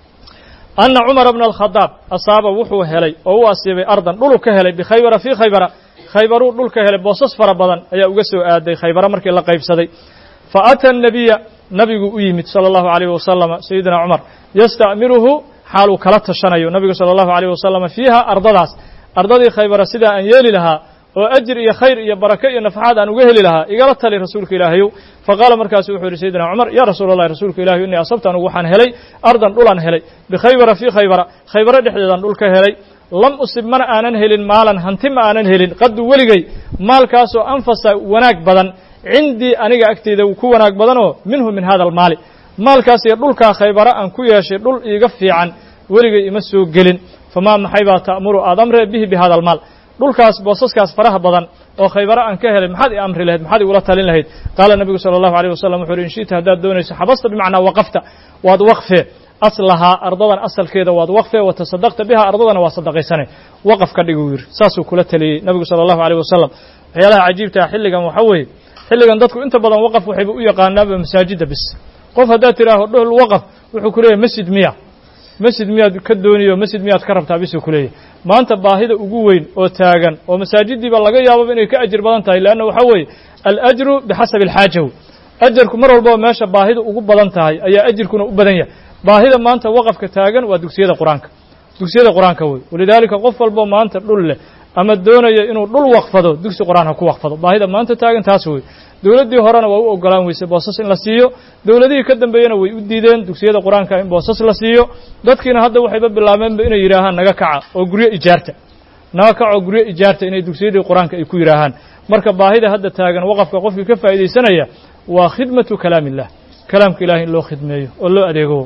ana cumara bna alkhadaab asaaba wuxuu helay oo u asiibay ardan dhulu ka helay bikhaybara fii khaybara khaybaruu dhul ka helay boosas fara badan ayaa uga soo aaday khaybara markii la qaybsaday fa ata nabiya nabigu u yimid sala allahu alayh wasalama sayidina cumar yasta'miruhu xaaluu kala tashanayo nabigu sala allahu alayh wasalama fiiha ardadaas ardadii khaybara sidaa aan yeeli lahaa oo ajir iyo khayr iyo barake iyo nafaxaad aan uga heli lahaa igala tali rasuulka ilaahayow faqaala markaasu wuxuu yidhi sayidina cumar yaa rasuula allahi rasuulka ilahiy innii asabta anugu waxaan helay ardan dhulaan helay bikhaybara fii khaybara khaybaro dhexdeedaan dhul ka helay lam usib mana aanan helin maalan hanti ma aanan helin qaddu weligay maalkaasoo anfasa wanaag badan cindii aniga agteyda ku wanaag badanoo minhu min hada almaali maalkaas iyo dhulkaa khaybara aan ku yeeshay dhul iiga fiican weligay ima soo gelin famaa maxay baa ta'muru aad amree bihi bi hada almaal dhulkaas boosaskaas faraha badan oo khaybaro aan ka helay maxaad i amri lahayd maxaad igula talin lahayd qaala nebigu sala allahu alayh wasalam wuxu uhi in shi'ta haddaad doonayso xabasta bimacnaa waqafta waad waqfee aslahaa ardadan asalkeeda waad waqfee wa tasadaqta biha ardadana waa sadaqaysane waqaf ka dhig uu yidhi saasuu kula taliyey nebigu sala allahu alayh wasalam waxyaalaha cajiibtaa xilligan waxa weeye xilligan dadku inta badan waqaf waxayba u yaqaanaaba masaajidda bis qof haddaad tidhaaho dhul waqaf wuxuu ku leeyahay masjid miya masjid miyaad ka dooniyo masjid miyaad ka rabtaa bisuu ku leeyahy maanta baahida ugu weyn oo taagan oo masaajiddiiba laga yaababa inay ka ajir badan tahay leanna waxaa weeye alajru bixasabi alxaaja wey ajarku mar walbaba meesha baahida ugu badan tahay ayaa ajirkuna u badan yahay baahida maanta waqafka taagan waa dugsiyada qur-aanka dugsiyada qur-aanka wey walidaalika qof walbo maanta dhul leh ama doonaya inuu dhul waqfado dugsi qur-aan ha ku waqfado baahida maanta taagan taas wey dowladdii horena waa u ogolaan weysay boosas in la siiyo dowladihii ka dambeeyena way u diideen dugsiyada qur-aanka in boosas la siiyo dadkiina hadda waxayba bilaabeenba inay yidhaahaan naga kaca oo guryo ijaarta naga kaca oo guryo ijaarta inay dugsiyadii qur-aanka ay ku yidhaahaan marka baahida hadda taagan waqafka qofkii ka faa'iidaysanaya waa khidmatu kalaam illah kalaamka ilahay in loo khidmeeyo oo loo adeego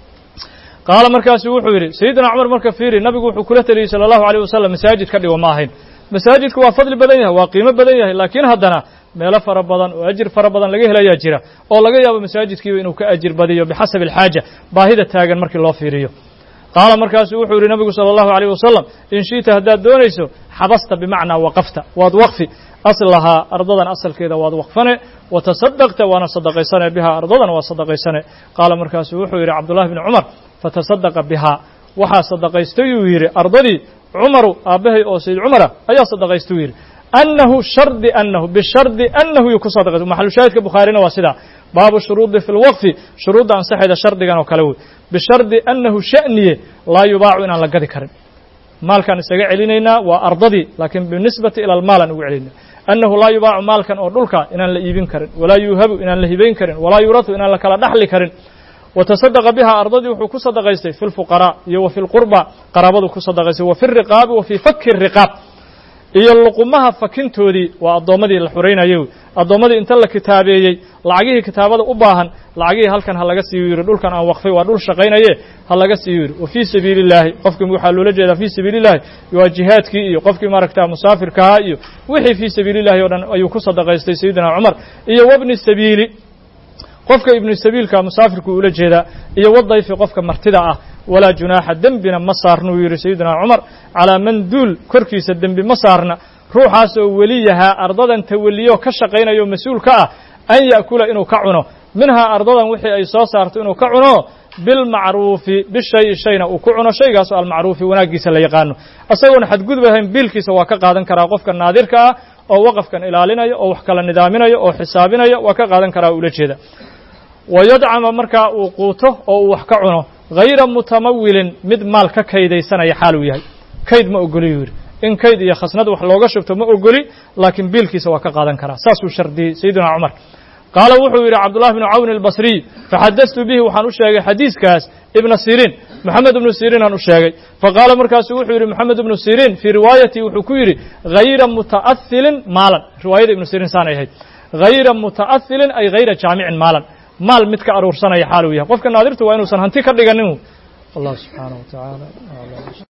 qaala markaasu wuxuu yidhi sayidina cumar marka fiiri nabigu wuxuu kula teliyey sala allahu alayh wasalam masaajid ka dhigo ma ahayn masaajidku waa fadli badan yahay waa qiimo badan yahay laakiin haddana meelo fara badan oo ajir fara badan laga helayaa jira oo laga yaabo masaajidkiiba inuu ka ajir badiyo bixasabi alxaaja baahida taagan markii loo fiiriyo qaala markaasuu wuxuu yidhi nabigu sala allahu alayh wasalam in shi'ta haddaad doonayso xabasta bimacnaa waqafta waad waqfi aslahaa ardadan asalkeeda waad waqfane watasadaqta waana sadaqaysane bihaa ardadan waa sadaqaysane qaala markaasuu wuxuu yidhi cabdullahi bni cumar fatasadaqa bihaa waxaa sadaqaystay uu yidhi ardadii cumaru aabbahay oo sayid cumara ayaa sadaqaystay uu yidhi annahu shardi annahu bishardi annahu yuu ku sadaqaystay maxalushaahidka bukhaarina waa sidaa baabu shuruudi fi lwaqfi shuruudda ansaxayda shardigan oo kale wey bishardi annahu sha'niye laa yubaacu inaan la gadi karin maalkaan isaga celinaynaa waa ardadii laakiin binisbati ila almaal aan ugu celinayna annahu laa yubaacu maalkan oo dhulka inaan la iibin karin walaa yuuhabu inaan la hibayn karin walaa yuratu inaan la kala dhaxli karin watasadaqa bihaa ardadii wuxuu ku sadaqaystay fi lfuqaraa iyo wa fi lqurba qaraabadu ku sadaqaystay wa fi riqaabi wa fii fakki riqaab iyo luqumaha fakintoodii waa addoommadii la xuraynayo addoommadii inta la kitaabeeyey lacagihii kitaabada u baahan lacagihii halkan ha laga siiyo yidhi dhulkan aan waqfay waa dhul shaqaynaye ha laga siiyo yidhi wa fii sabiili illaahi qofkii waxaa loola jeedaa fii sabiili illahi waa jihaadkii iyo qofkii maaragta musaafirkahaa iyo wixii fii sabiili illahi o dhan ayuu ku sadaqaystay sayidina cumar iyo wabni sabiili qofka ibnu sabiilka musaafirku ula jeedaa iyo wadayfi qofka martida ah walaa junaaxa dembina ma saarnuu yidhi sayidina cumar calaa man duul korkiisa dembi ma saarna ruuxaasoo weliyahaa ardadan tawaliyo ka shaqaynayo mas-uul ka ah an ya'kula inuu ka cuno minhaa ardadan wixii ay soo saarto inuu ka cuno bilmacruufi bishayi shayna uu ku cuno shaygaasoo almacruufi wanaaggiisa la yaqaano isagoona xadgudub ahayn biilkiisa waa ka qaadan karaa qofka naadirka ah oo waqafkan ilaalinayo oo wax kala nidaaminayo oo xisaabinayo waa ka qaadan karaa ula jeeda wayadcama markaa uu quuto oo uu wax ka cuno hayra mutamawilin mid maal ka kaydaysanaya xaal uu yahay kayd ma ogoli yuu yidhi in kayd iyo khasnad wax looga shubto ma ogoli laakiin biilkiisa waa ka qaadan karaa saasuu shardiyey sayidina cumar qaala wuxuu yidhi cabdullahi bnu cawn albasriy faxadastu bihi waxaan u sheegay xadiiskaas ibna siriin moxamed ibnu siriin aan u sheegay faqaala markaasuu wuxuu yidhi moxamed ibnu siriin fii riwaayatii wuxuu ku yidhi hayra muta'ahilin maalan riwaayada ibnu siriin saanay ahayd hayra muta'ahilin ay hayra jaamicin maalan maal mid ka aruursanaya xaal uu yahay qofka naadirtu waa inuusan hanti ka dhiganin wallahu subxaanaه wa tacaala